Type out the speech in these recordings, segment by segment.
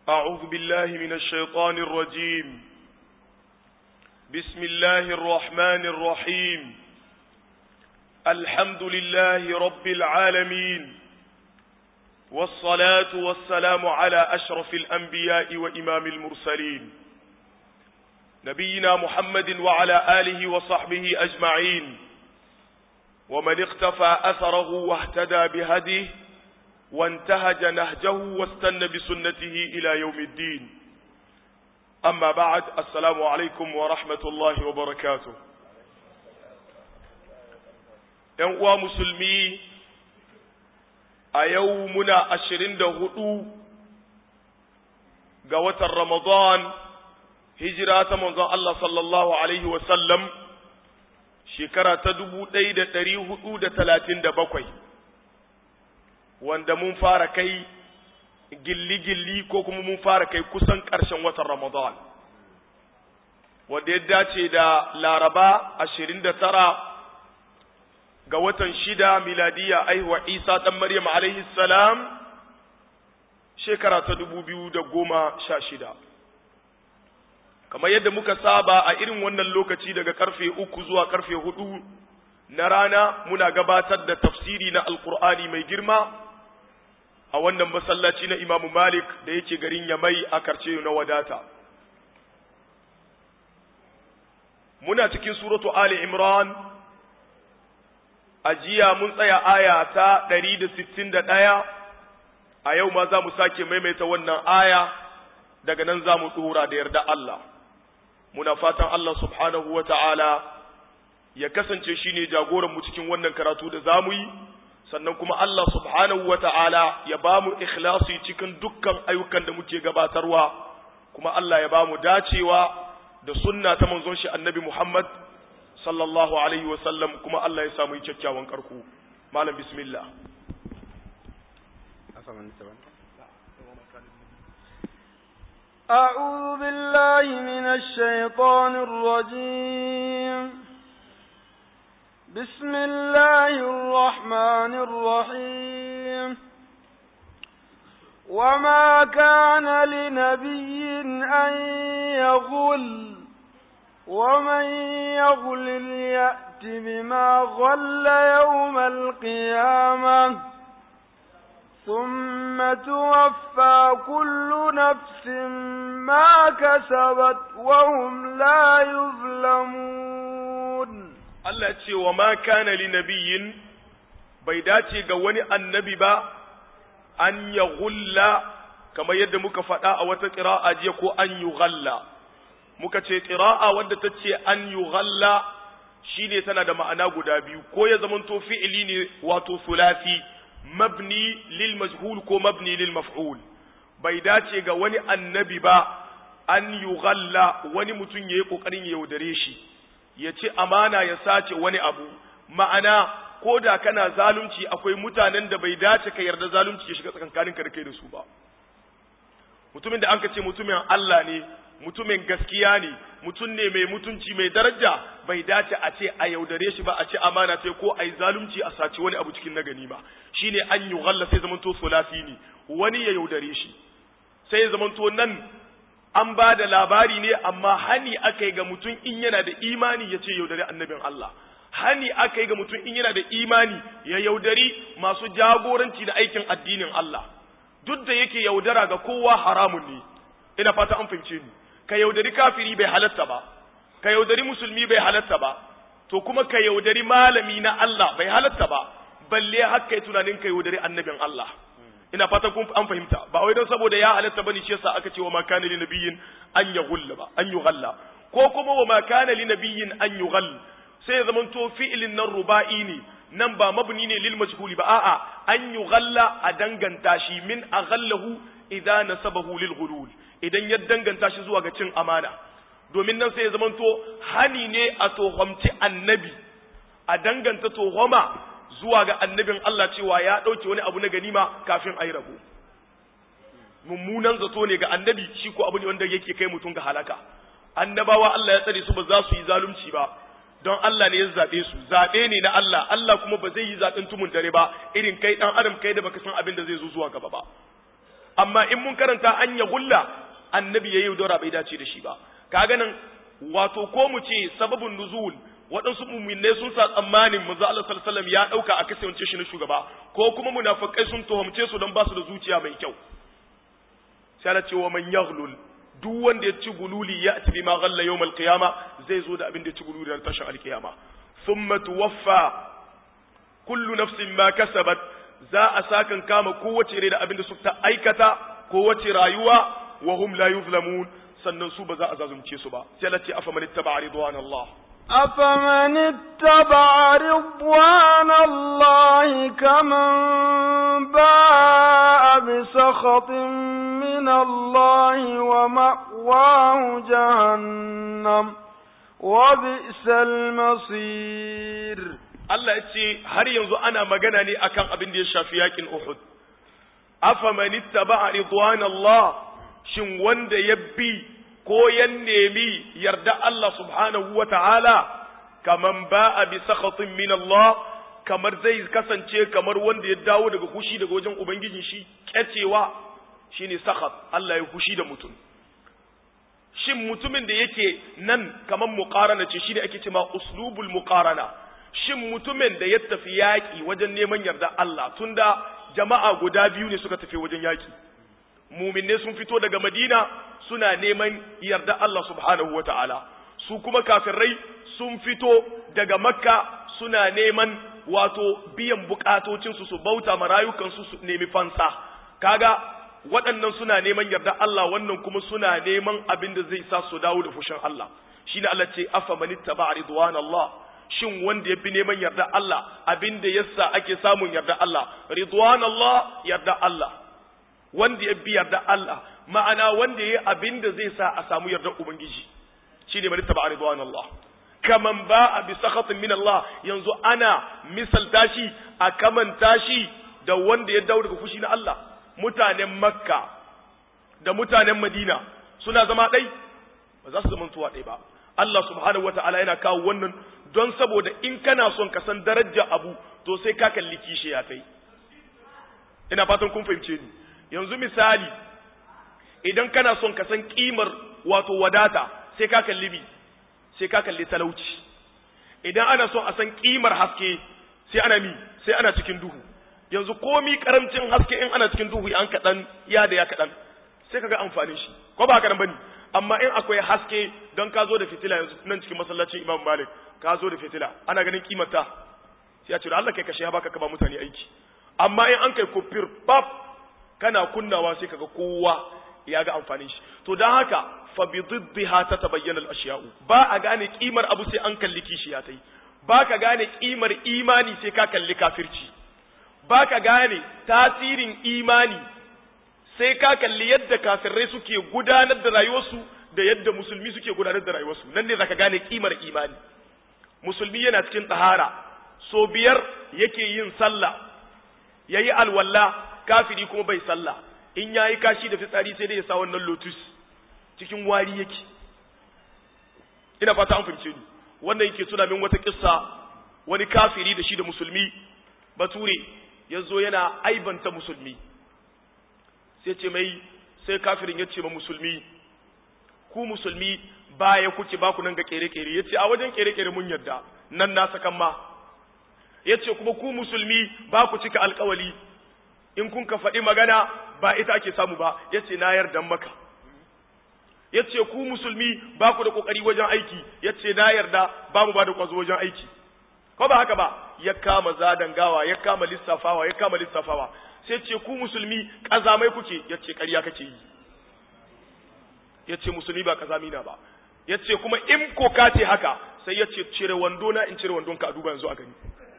أعوذ بالله من الشيطان الرجيم بسم الله الرحمن الرحيم الحمد لله رب العالمين والصلاة والسلام على أشرف الأنبياء وإمام المرسلين نبينا محمد وعلى آله وصحبه أجمعين ومن اقتفى أثره واهتدى بهديه وانتهج نهجه واستنى بسنته إلى يوم الدين أما بعد السلام عليكم ورحمة الله وبركاته ‘Yan musulmi a yau muna ashirin da hudu ga watan Ramadan hijira ta manzon Allah sallallahu Alaihi wasallam shekara ta dubu ɗaya da ɗari hudu da talatin da bakwai wanda mun fara kai gilli-gilli ko kuma mun fara kai kusan ƙarshen watan Ramadan wanda ya dace da laraba ashirin da tara ga watan shida miladiya aihuwa isa ɗan maryam alaihi salam shekara ta dubu biyu da goma sha shida kamar yadda muka saba a irin wannan lokaci daga karfe uku zuwa karfe hudu na rana muna gabatar da tafsiri na alkur'ani mai girma a wannan masallaci na imamu malik da yake garin yamai a karce na wadata muna cikin suratu ali imran a jiya mun tsaya aya ta 161 a yau ma za mu sake maimaita wannan aya daga nan za mu tsora da yarda Allah muna fatan Allah subhanahu wa ta'ala ya kasance shi ne jagoranmu cikin wannan karatu da za mu yi sannan kuma Allah subhanahu wa ta'ala ya ba mu ikhlasi cikin dukkan ayyukan da muke gabatarwa kuma Allah ya ba mu dacewa da sunna ta manzon shi annabi Muhammad sallallahu alaihi wasallam kuma Allah ya samu kyakkyawan karku malam bismillah أعوذ بالله من الشيطان الرجيم بسم الله الرحمن الرحيم وما كان لنبي أن يغل ومن يغل يأت بما غل يوم القيامة ثم توفى كل نفس ما كسبت وهم لا يظلمون Allah ce wa ma kana li nabiyin bai dace ga wani annabi ba an ya gulla kamar yadda muka faɗa a wata ƙira'a jiya ko an yi galla muka ce ƙira'a wadda ta ce an yi galla shine tana da ma'ana guda biyu ko ya zamanto fi'ili ne wato sulasi mabni lil majhul ko mabni lil maf'ul bai dace ga wani annabi ba an yi galla wani mutum ya yi ƙoƙarin ya yaudare shi ya ci amana ya sace wani abu ma'ana ko da kana zalunci akwai mutanen da bai dace ka yarda zalunci ya shiga tsakankanin ka da kai da su ba mutumin da an ka ce mutumin Allah ne mutumin gaskiya ne mutum ne mai mutunci mai daraja bai dace a ce a yaudare shi ba a ce amana sai ko a yi zalunci a sace wani abu cikin nagani ba shine an yi ghalla sai zamanto sulasi ne wani ya yaudare shi sai ya zamanto nan an ba da labari ne amma hani aka yi ga mutum in yana da imani ya ce yaudari annabin Allah hani aka yi ga mutum in yana da imani ya yaudari masu jagoranci da aikin addinin Allah duk da yake yaudara ga kowa haramun ne ina fata an fahimce ni ka yaudari kafiri bai halatta ba ka yaudari musulmi bai halatta ba to kuma ka yaudari malami na Allah bai halatta ba balle haka yi tunanin ka yaudari annabin Allah ina fatan kun an fahimta ba wai don saboda ya halatta bane shi yasa aka ce wa ma kana li nabiyyin an yughulla ba an yughalla ko kuma wa ma kana li nabiyyin an yughall sai ya zamanto fi'ilin nan ruba'i ne nan ba mabni ne lil majhuli ba a'a an yughalla a danganta shi min aghallahu idza nasabahu lil ghulul idan ya danganta shi zuwa ga cin amana domin nan sai ya zamanto hani ne a tohomci annabi a danganta tohoma zuwa ga annabin Allah cewa ya ɗauke wani abu na ganima kafin a yi rabo. Mummunan zato ne ga annabi shi ko abu ne wanda yake kai mutum ga halaka. Annabawa Allah ya tsare su ba za su yi zalunci ba, don Allah ne ya zaɓe su zaɓe ne na Allah Allah kuma ba zai yi zaɓen tumun dare ba irin kai ɗan adam kai da baka san abin da zai zo zuwa gaba ba amma in mun karanta an ya gulla annabi ya yaudara bai dace da shi ba kaga nan wato ko mu ce sababin nuzul waɗansu muminai sun sa tsammanin manzo Allah sallallahu alaihi ya dauka a kasance shi na shugaba ko kuma munafikai sun tuhumce su don ba su da zuciya mai kyau sai Allah ce wa man yaghlul duk wanda ya ci gululi ya ci bima ghalla yawm al-qiyama zai zo da abin da ya ci gululi ran tashin al-qiyama thumma tuwaffa kullu nafsin ma kasabat za a sakan kama kowace rai da abin da suka aikata kowace rayuwa wa hum la yuzlamun sannan su ba za a zazumce su ba sai Allah ce afa man ittaba ridwan Allah أفمن اتبع رضوان الله كمن باء بسخط من الله ومأواه جهنم وبئس المصير Allah ya ce har yanzu ana magana ne akan abin da ya shafi yakin Uhud. Afa man ittaba ridwan Allah shin wanda ya bi ko ya nemi yarda Allah subhanahu wa ta'ala kaman ba'a bi sakhatin min Allah kamar zai kasance kamar wanda ya dawo daga hushi daga wajen ubangijin shi kyacewa shine sakhat Allah ya hushi da mutum shin mutumin da yake nan kaman muqarana ce shine ake cewa uslubul muqarana shin mutumin da ya tafi yaƙi wajen neman yarda Allah tunda jama'a guda biyu ne suka tafi wajen yaƙi muminne sun fito daga Madina suna neman yarda Allah subhanahu wata'ala su kuma kafirai sun fito daga Makka suna neman wato biyan bukatocinsu su bauta ma rayukansu su nemi fansa kaga waɗannan suna neman yarda Allah wannan kuma suna neman abin da zai sa su dawo da fushin Allah shine Allah ce afa manittaba ridwanallah shin wanda ya fi neman yarda Allah abin da yasa ake samun yarda Allah ridwan Allah yarda Allah wanda ya bi yarda Allah ma'ana wanda ya yi abin da zai sa a samu yarda ubangiji shi ne marittaba ridwan Allah kaman ba a bi sakhatin min Allah yanzu ana misalta shi a kamanta shi da wanda ya dawo daga fushi na Allah mutanen Makka da mutanen Madina suna zama ɗai ba za su zama tuwa ɗai ba Allah subhanahu wata'ala yana kawo wannan don saboda in kana son ka san darajar abu to sai ka kalli kishi ya kai ina fatan kun fahimce ni yanzu misali idan kana son ka san kimar wato wadata sai ka kalli bi sai ka kalli talauci idan ana son a san kimar haske sai ana mi sai ana cikin duhu yanzu komi karamcin haske in ana cikin duhu an kaɗan ya da ya kaɗan sai kaga amfanin shi ko ba haka nan bane amma in akwai haske don ka zo da fitila yanzu nan cikin masallacin Imam Malik ka zo da fitila ana ganin kimarta sai ya ce Allah kai kashe ya baka ka ba mutane aiki amma in an kai kufir pap kana kunnawa sai kaga kowa ya ga amfanin shi to dan haka fa bi diddiha tatabayyana al-ashya'u ba a gane kimar abu sai an kalli kishi ya tai ba ka gane kimar imani sai ka kalli kafirci ba ka gane tasirin imani sai ka kalli yadda kafirai suke gudanar da rayuwarsu da yadda musulmi suke gudanar da rayuwarsu nan ne zaka gane kimar imani musulmi yana cikin tsahara so biyar yake yin sallah yayi alwala kafiri kuma bai sallah in yayi kashi da fitsari sai dai ya sa wannan lotus cikin wari yake ina fata an fahimce ni wannan yake tuna min wata kissa wani kafiri da shi da musulmi bature ya zo yana aibanta musulmi sai ce mai sai kafirin ya ce ma musulmi ku musulmi baya kuke ba ku nan ga kere-kere ya ce a wajen kere-kere mun yarda nan na sakan ma ya ce kuma ku musulmi ba ku cika alkawali in kun ka faɗi magana ba ita ake samu ba ya ce na yarda maka ya ce ku musulmi ba ku da ƙoƙari wajen aiki ya ce na yarda ba mu ba da ƙwazo wajen aiki ko ba haka ba ya kama zadan gawa ya kama lissafawa ya kama lissafawa sai ce ku musulmi ƙazamai kuke ya ce ƙarya kake yi ya ce musulmi ba ƙazami na ba ya ce kuma in ko ka ce haka sai ya ce cire wando na in cire wandon ka a duba yanzu a gani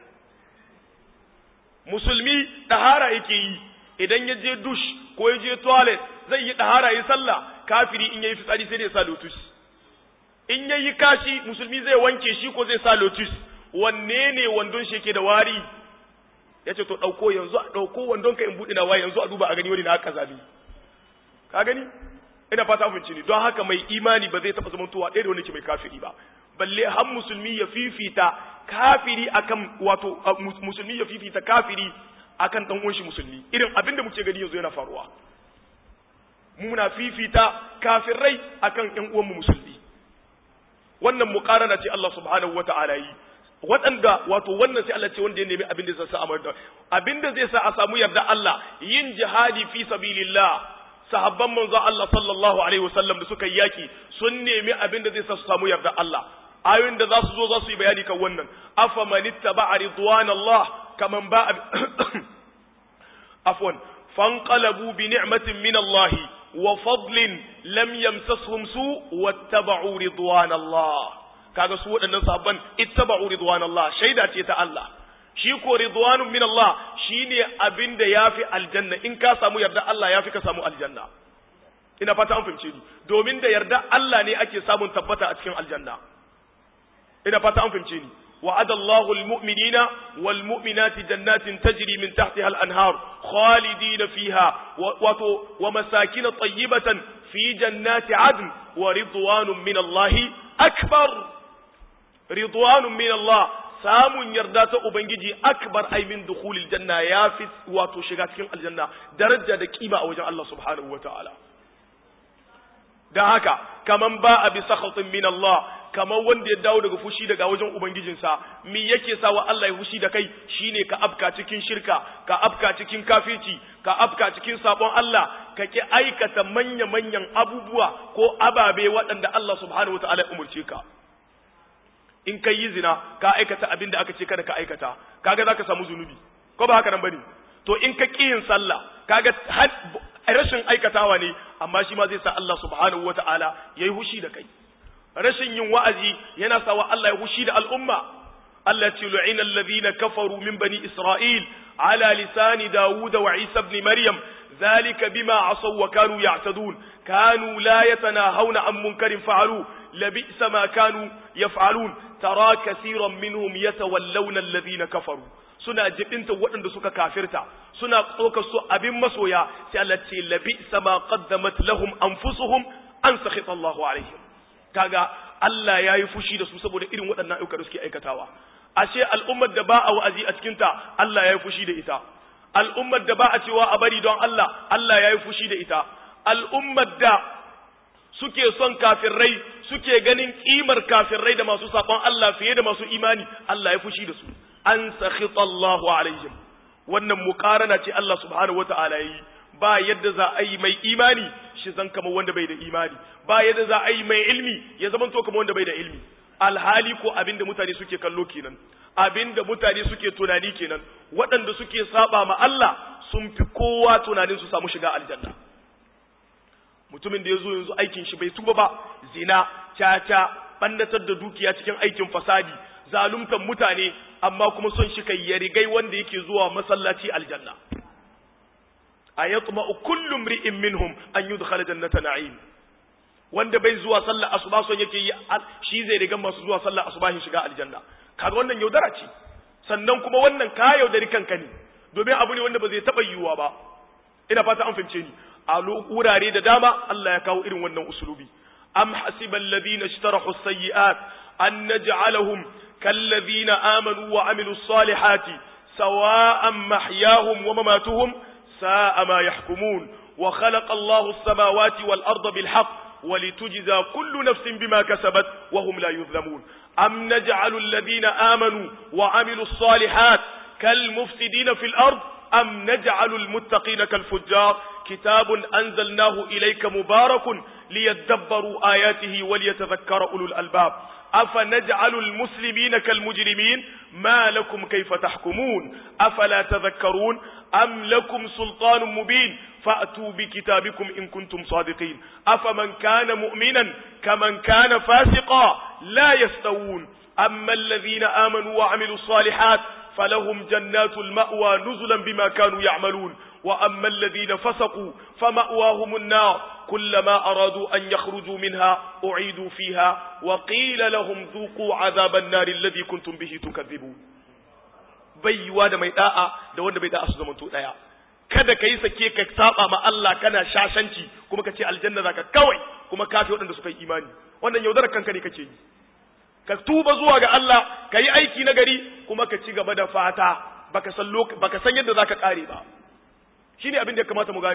musulmi ɗahara yake yi idan ya je dush ko ya je toilet zai yi ɗahara yi sallah kafiri in yayi fitsari sai dai sa lotus in yayi kashi musulmi zai wanke shi ko zai sa lotus wanne ne wandon shi yake da wari ya ce to ɗauko yanzu a ɗauko wandon ka in buɗe na waye yanzu a duba a gani wani na aka zabi ka gani ina fata abinci ne don haka mai imani ba zai taɓa zamantowa ɗaya da wani ke mai kafiri ba balle har musulmi ya fifita kafiri akan wato musulmi ya fifita kafiri akan dan uwan shi musulmi irin abin da muke gani yanzu yana faruwa muna fifita kafirai akan ƴan uwanmu musulmi wannan muqarana ce Allah subhanahu wata'ala yi waɗanda wato wannan sai Allah ce wanda ya nemi abin da zai sa a abin da zai sa a samu yarda Allah yin jihadi fi sabilillah sahabban manzo Allah sallallahu alaihi wasallam da suka yi yaki sun nemi abin da zai sa su samu yarda Allah ayoyin da za su zo za su yi bayani kan wannan afa man ittaba ridwanallah kaman ba afwan fanqalabu bi ni'matin min Allah wa fadlin lam yamsashum su wattaba'u ridwanallah kaga su waɗannan sahabban ittaba'u ridwanallah shaida ce ta Allah shi ko ridwanun min Allah shine abin da yafi aljanna in ka samu yarda Allah yafi ka samu aljanna ina fata an fahimce ni domin da yarda Allah ne ake samun tabbata a cikin aljanna ina fata an fahimce ni وعد الله المؤمنين والمؤمنات جنات تجري من تحتها الأنهار خالدين فيها ومساكن طيبة في جنات عدن ورضوان من الله أكبر رضوان من الله samun yarda ta Ubangiji akbar ai min dukhulil janna ya fi wato shiga cikin aljanna daraja da kima a wajen Allah subhanahu wataala dan haka kaman ba a bi sakhatin min Allah kamar wanda ya dawo daga fushi daga wajen ubangijinsa me yake sa wa Allah ya fushi da kai shine ka afka cikin shirka ka afka cikin kafirci ka afka cikin sabon Allah ka ki aikata manya manyan abubuwa ko ababe waɗanda Allah subhanahu wataala ya umurce ka in kai yi zina ka aikata abin da aka ce kada ka aikata kaga zaka samu zunubi ko ba haka nan bane to in ka ki yin sallah kaga rashin aikatawa ne amma shi ma zai sa Allah subhanahu wataala yayi hushi da kai rashin yin wa'azi yana sawa Allah ya hushi da al'umma, Allah ce lu'ina allazina kafaru min bani Isra'il, ala lisani Dawuda wa Isa ibn Maryam, zalika bima asaw wa kanu ya'tadun, kanu la yatanahawna an munkarin fa'alu, labi'sa ma kanu yaf'alun, tara kasiran minhum yatawallawna allazina kafaru. Suna jibinta waɗanda suka kafirta, suna tsokar su abin masoya, sai Allah ce labi'sa ma qaddamat lahum anfusuhum an sakhita Allahu alaihim. kaga Allah ya yi fushi da su saboda irin waɗannan ayyuka da suke aikatawa ashe al'ummar da ba a wa'azi a cikinta Allah ya yi fushi da ita al'ummar da ba a cewa a bari don Allah Allah ya yi fushi da ita al'ummar da suke son kafirai suke ganin kimar kafirai da masu saɓon Allah fiye da masu imani Allah ya fushi da su an sakhita Allahu alaihim wannan muqarana ce Allah subhanahu wata'ala yi ba yadda za a yi mai imani shi zan kama wanda bai da imani ba yadda za a yi mai ilmi ya zama to kama wanda bai da ilmi alhali ko abinda mutane suke kallo kenan abinda mutane suke tunani kenan waɗanda suke saba ma Allah sun fi kowa tunanin su samu shiga aljanna mutumin da ya zo yanzu aikin shi bai tuba ba zina caca bannatar da dukiya cikin aikin fasadi zaluntar mutane amma kuma son shi kai ya rigai wanda yake zuwa masallaci aljanna ayatma kullu mri'in minhum an yudkhala jannata na'im wanda bai zuwa sallar asuba son yake yi shi zai riga masu zuwa sallar asuba shi shiga aljanna kaga wannan yaudara ce sannan kuma wannan ka yaudari kanka ne domin abu ne wanda ba zai taba yiwuwa ba ina fata an fahimce ni a wurare da dama Allah ya kawo irin wannan usulubi am hasibal ladina ishtarahu sayyi'at an naj'alahum كالذين آمنوا وعملوا الصالحات سواء محياهم ومماتهم ساء ما يحكمون وخلق الله السماوات والأرض بالحق ولتجزى كل نفس بما كسبت وهم لا يظلمون أم نجعل الذين آمنوا وعملوا الصالحات كالمفسدين في الأرض أم نجعل المتقين كالفجار كتاب أنزلناه إليك مبارك ليدبروا آياته وليتذكر أولو الألباب أفنجعل المسلمين كالمجرمين ما لكم كيف تحكمون أفلا تذكرون أم لكم سلطان مبين فأتوا بكتابكم إن كنتم صادقين أفمن كان مؤمنا كمن كان فاسقا لا يستوون أما الذين آمنوا وعملوا الصالحات فلهم جنات المأوى نزلا بما كانوا يعملون وأما الذين فسقوا فمأواهم النار كلما أرادوا أن يخرجوا منها أعيدوا فيها وقيل لهم ذوقوا عذاب النار الذي كنتم به تكذبون baiwa da mai da'a da wanda bai da'a su zamanto daya kada ka yi sake ka saba ma Allah kana shashanci kuma ka ce aljanna zaka kawai kuma kafi waɗanda suka yi imani wannan yaudarar kanka ne kake yi ka tuba zuwa ga Allah ka yi aiki na gari kuma ka ci gaba da fata baka san baka san yadda zaka kare ba shine abin da ya kamata mu gane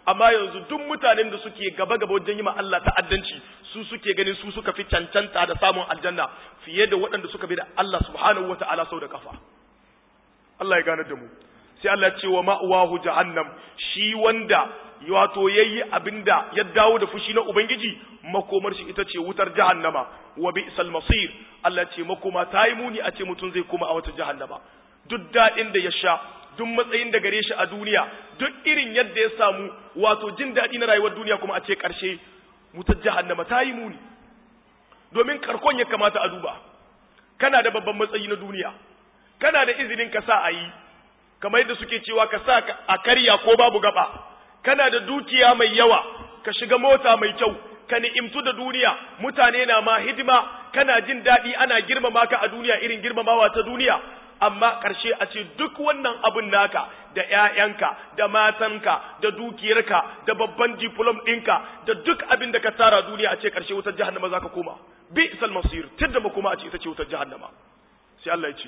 amma yanzu duk mutanen da suke gaba gaba wajen yi ma Allah ta'addanci su suke ganin su suka fi cancanta da samun aljanna fiye da waɗanda suka bi da Allah subhanahu wata'ala sau da kafa Allah ya gane da mu sai Allah ce wa ma'wahu jahannam shi wanda wato yayi abinda ya dawo da fushi na ubangiji makomar shi ita ce wutar jahannama wa bi'sal masir Allah ce makoma ta yi muni a ce mutum zai koma a wata jahannama duk daɗin da ya sha duk matsayin da gare shi a duniya duk irin yadda ya samu wato jin daɗi na rayuwar duniya kuma a ce ƙarshe wutar jahannama ta yi muni domin karkon ya kamata a duba kana da babban matsayi na duniya kana da izinin ka sa a yi kamar yadda suke cewa ka sa a karya ko babu gaba kana da dukiya mai yawa ka shiga mota mai kyau ka ni'imtu da duniya mutane na ma hidima kana jin daɗi ana girmama ka a duniya irin girmamawa ta duniya amma ƙarshe a ce duk wannan abin naka da ‘ya'yanka da matanka da dukiyarka da babban diplom ɗinka da duk abin da ka tara duniya a ce ƙarshe wutar jahannama za ka koma bi isal masir tidda kuma a ce ita ce wutar jahannama sai Allah ya ce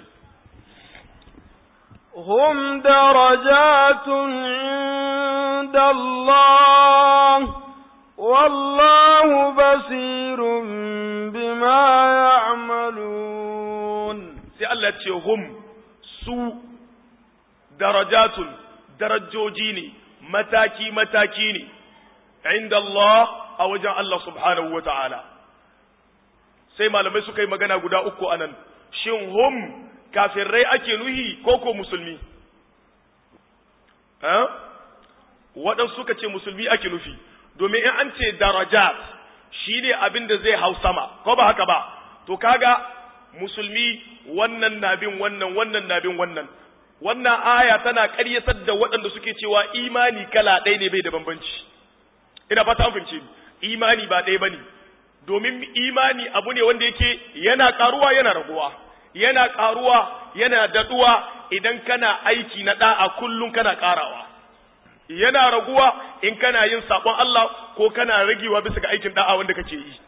هم درجات عند الله والله بصير بما يعملون sai Allah ce hum su darajatun darajoji ne mataki mataki ne inda Allah a wajen Allah subhanahu wa ta'ala sai malamai suka yi magana guda uku anan shin hum kafirai ake nuhi ko ko musulmi waɗansu suka ce musulmi ake nufi domin in an ce darajat shi ne abin da zai hau sama ko ba haka ba to kaga musulmi wannan na bin wannan wannan na bin wannan wannan aya tana ƙaryatar da waɗanda suke cewa imani kala ɗaya ne bai da bambanci ina fata an fahimce imani ba ɗaya bane domin imani abu ne wanda yake yana ƙaruwa yana raguwa yana ƙaruwa yana daɗuwa idan kana aiki na ɗa'a kullum kana ƙarawa yana raguwa in kana yin saƙon Allah ko kana ragewa bisa ga aikin ɗa'a wanda kake yi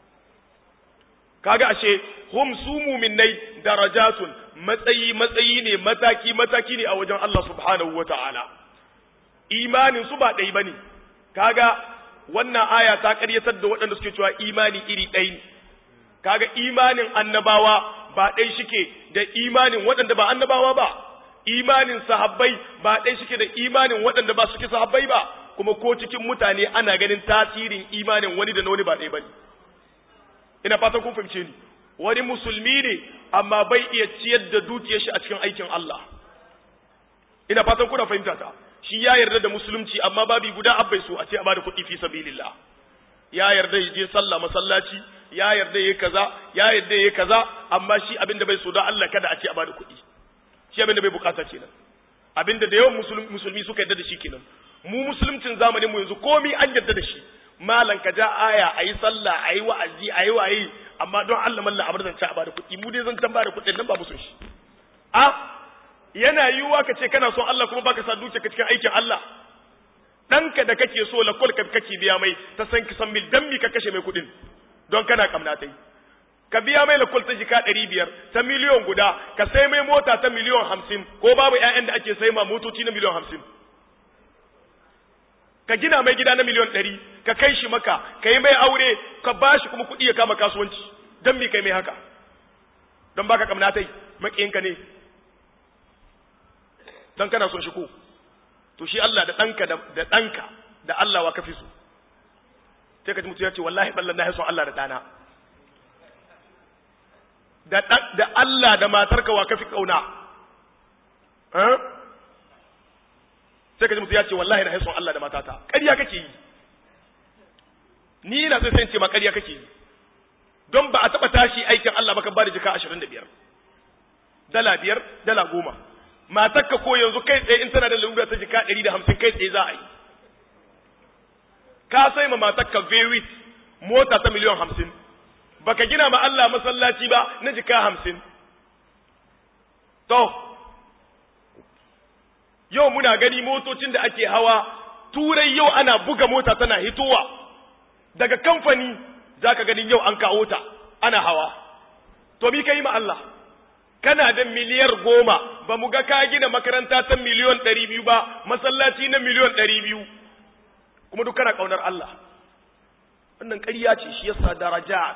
kaga ashe hum su muminai darajatun matsayi matsayi ne mataki mataki ne a wajen Allah subhanahu wata'ala imanin su ba ɗai bane kaga wannan aya ta ƙaryatar da waɗanda suke cewa imani iri ɗai ne kaga imanin annabawa ba ɗai shike da imanin waɗanda ba annabawa ba imanin sahabbai ba ɗai shike da imanin waɗanda ba suke sahabbai ba kuma ko cikin mutane ana ganin tasirin imanin wani da na wani ba ɗai bane ina fatan kun fahimce ni wani musulmi ne amma bai iya ciyar da dukiyar shi a cikin aikin Allah ina fatan kuna fahimta ta shi ya yarda da musulunci amma babi guda abbai so a ce a bada kuɗi fi sabilillah ya yarda ya je sallah masallaci ya yarda yayi kaza ya yarda yayi kaza amma shi abinda bai so da Allah kada a ce a bada kuɗi shi abinda bai bukata kenan abinda da yawan musulmi suka yarda da shi kenan mu musulmcin zamanin mu yanzu komai an yarda da shi malan ka ja aya ayi sallah ayi wa'azi ayi waye amma don Allah mallan abar zan ci a bada kuɗi mu dai zan tan bada kuɗin nan ba musun shi a yana yiwuwa ka ce kana son Allah kuma baka sa dukiya ka cikin aikin Allah ɗanka da kake so la kol kake biya mai ta san ki san mil dan mi ka kashe mai kuɗin don kana kamna tai ka biya mai la kol ta jika ɗari biyar ta miliyon guda ka sai mai mota ta miliyon hamsin ko babu ƴaƴan da ake sai ma motoci na miliyon hamsin ka gina mai gida na miliyon ɗari ka kai shi maka ka yi mai aure ka ba shi kuma kuɗi ya kama kasuwanci don mi kai mai haka don baka kamna tai maƙiyinka ne don kana son shi ko to shi Allah da ɗanka da ɗanka da Allah wa kafi su sai ka ji mutum ya ce wallahi ballan na son Allah da ɗana da Allah da matarka wa kafi ƙauna sai ka ji mutum ya ce wallahi na son Allah da matata ƙarya kake yi ni na sai ce ma ƙarya kake yi don ba a taɓa tashi aikin Allah ba ka ba da jika ashirin da biyar dala biyar dala goma matakka ko yanzu kai tsaye in tana da lalura ta jika ɗari da hamsin kai tsaye za a yi ka sai ma matakka vewit mota ta miliyan hamsin baka gina ma Allah masallaci ba na jika hamsin to yau muna gani motocin da ake hawa turai yau ana buga mota tana hitowa daga kamfani za ka ganin yau an kawo ta ana hawa to mi ka yi ma Allah kana da miliyar goma ba mu ga ka gina makaranta ta miliyon ɗari biyu ba masallaci na miliyon ɗari biyu kuma duk kana kaunar Allah wannan ƙarya ce shi yasa darajat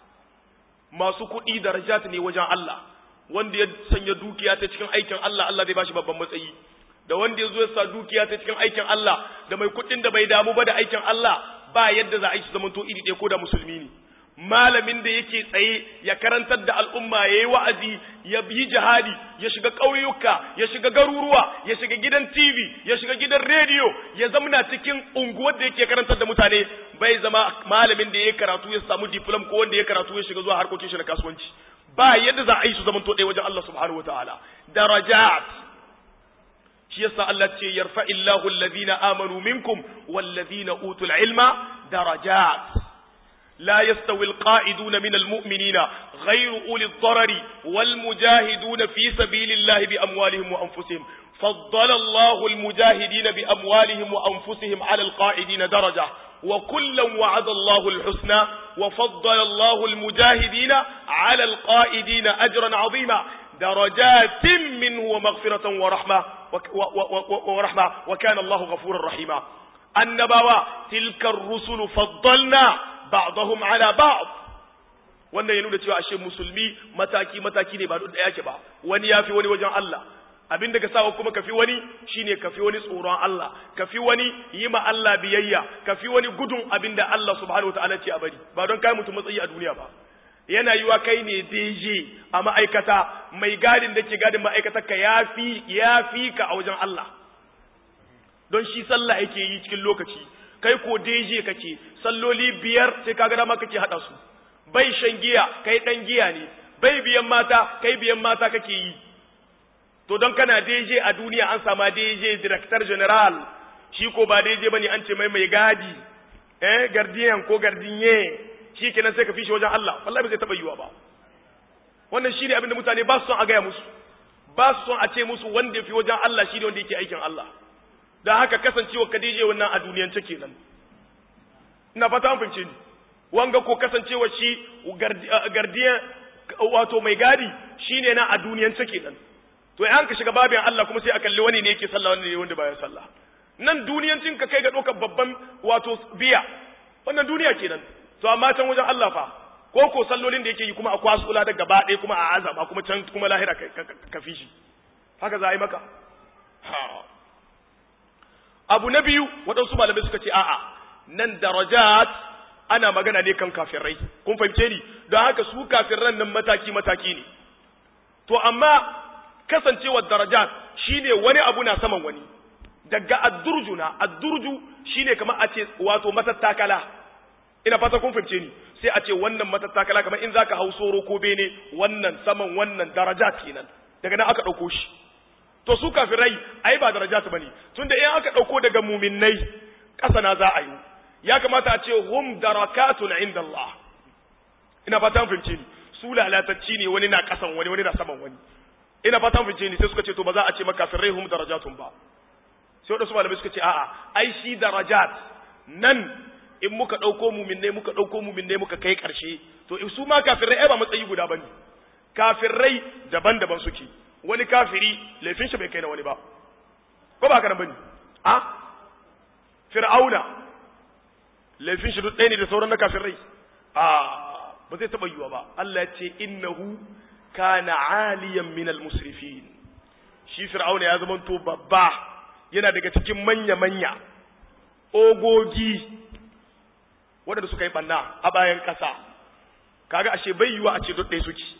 masu kuɗi darajat ne wajen Allah wanda ya sanya dukiya ta cikin aikin Allah Allah zai bashi babban matsayi da wanda ya zo ya sa dukiya ta cikin aikin Allah da mai kuɗin da bai damu ba da aikin Allah ba yadda za a yi su zamanto iri ɗaya ko da musulmi ne malamin da yake tsaye ya karantar da al'umma ya yi wa'azi ya yi jihadi ya shiga ƙauyuka ya shiga garuruwa ya shiga gidan tv ya shiga gidan rediyo ya zamana cikin unguwar da yake karantar da mutane bai zama malamin da ya karatu ya samu diplom ko wanda ya karatu ya shiga zuwa harkokin shi na kasuwanci ba yadda za a yi su zamanto ɗaya wajen Allah subhanahu wa ta'ala darajat shi yasa Allah ce yarfa'illahu alladhina amanu minkum wallazina utul ilma darajat لا يستوي القائدون من المؤمنين غير أولي الضرر والمجاهدون في سبيل الله بأموالهم وأنفسهم فضل الله المجاهدين بأموالهم وأنفسهم على القائدين درجة وكلا وعد الله الحسنى وفضل الله المجاهدين على القائدين أجرا عظيما درجات منه ومغفرة ورحمة ورحمة وكان الله غفورا رحيما النبوة تلك الرسل فضلنا ba'dahum ala ba'd wannan ya nuna cewa ashe musulmi mataki mataki ne ba duk daya ke ba wani yafi wani wajen Allah abin da ka sawa kuma kafi wani shine kafi wani tsoron Allah kafi wani yi ma Allah biyayya kafi wani gudun abin da Allah subhanahu wataala ce a bari ba don kai mutum matsayi a duniya ba yana yiwa kai ne DJ a ma'aikata mai gadin da ke gadin ma'aikatar ka yafi yafi ka a wajen Allah don shi sallah yake yi cikin lokaci kai ko deje kake salloli biyar sai kaga dama kake hada su bai shan giya kai dan giya ne bai biyan mata kai biyan mata kake yi to don kana deje a duniya an sama deje director general shi ko ba deje bane an ce mai mai gadi eh gardien ko gardinye shi kenan sai ka fishi wajen Allah wallahi bai taba yiwa ba wannan shine abin da mutane ba su son a gaya musu ba su son a ce musu wanda ya fi wajen Allah shine wanda yake aikin Allah da haka kasancewa Khadija wannan a duniyance kenan ina fata an fahimce ni wanga ko kasancewa shi gardiyan wato mai gadi shine na a duniyance kenan to an ka shiga babin Allah kuma sai a kalli wani ne yake sallah wani ne wanda baya sallah nan duniyancin ka kai ga ɗaukar babban wato biya wannan duniya kenan to amma can wajen Allah fa ko ko sallolin da yake yi kuma a kwasula da gaba ɗaya kuma a azaba kuma can kuma lahira ka fi shi haka za a yi maka abu na biyu waɗansu malamai suka ce a'a nan darajat ana magana ne kan kafirai kun fahimce ni don haka su kafiran nan mataki mataki ne to amma kasancewar darajat shine wani abu na saman wani daga addurju na addurju shine kamar a ce wato matattakala ina fata kun fahimce ni sai a ce wannan matattakala kamar in zaka hau soro ko bene wannan saman wannan darajat kenan daga nan aka ɗauko shi to su kafirai ai ba darajat bane tunda in aka dauko daga muminnai kasa na za a yi ya kamata a ce hum darakatun inda Allah ina fata mun fahimce ni su lalatacci ne wani na kasan wani wani na saman wani ina fata mun fahimce ni sai suka ce to ba za a ce maka kafirai hum darajatun ba sai wadansu malamai suka ce a'a ai shi darajat nan in muka dauko muminnai muka dauko muminnai muka kai karshe to su ma kafirai ai ba matsayi guda bane kafirai daban-daban suke wani kafiri laifin shi bai kai na wani ba ko ba haka nan bane a fir'auna laifin shi duk ɗaya ne da sauran na kafirai a ba zai taɓa yiwa ba Allah ya ce innahu kana aliyan min musrifin shi fir'auna ya zama to babba yana daga cikin manya manya ogogi waɗanda suka yi ɓanna a bayan ƙasa kaga ashe bai yiwa a ce duk ɗaya suke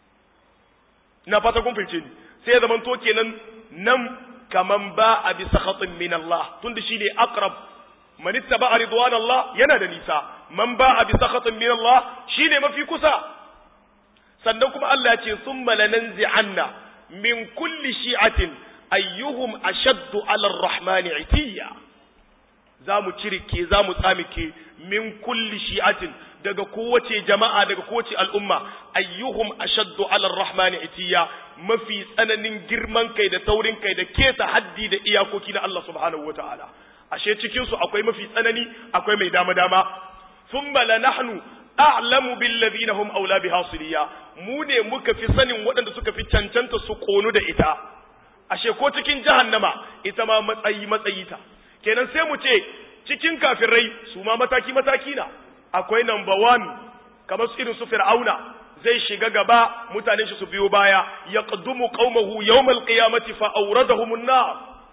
na fata kun fahimce ni sai ya zamanto kenan nan kaman ba a bi sakhatin min Allah tunda shi ne aqrab man ittaba ridwan Allah yana da nisa man ba a bi sakhatin min Allah shine mafi kusa sannan kuma Allah ya ce thumma lananzi'anna min kulli shi'atin ayyuhum ashaddu 'ala ar-rahman 'itiyya zamu cirike zamu tsamike min kulli shi'atin daga kowace jama'a daga kowace al'umma ayyuhum ashaddu ala rahmani itiya mafi tsananin girman kai da taurin kai da keta haddi da iyakoki na Allah subhanahu wataala ashe cikin su akwai mafi tsanani akwai mai dama dama thumma la nahnu a'lamu bil ladina hum aula biha siliya mu ne muka fi sanin waɗanda suka fi cancanta su konu da ita ashe ko cikin jahannama ita ma matsayi matsayi ta kenan sai mu ce cikin kafirai su ma mataki mataki na akwai number one kamar su irin su fir'auna zai shiga gaba mutanen shi su biyo baya yaqdumu qaumahu yawmal qiyamati fa awradahum an-nar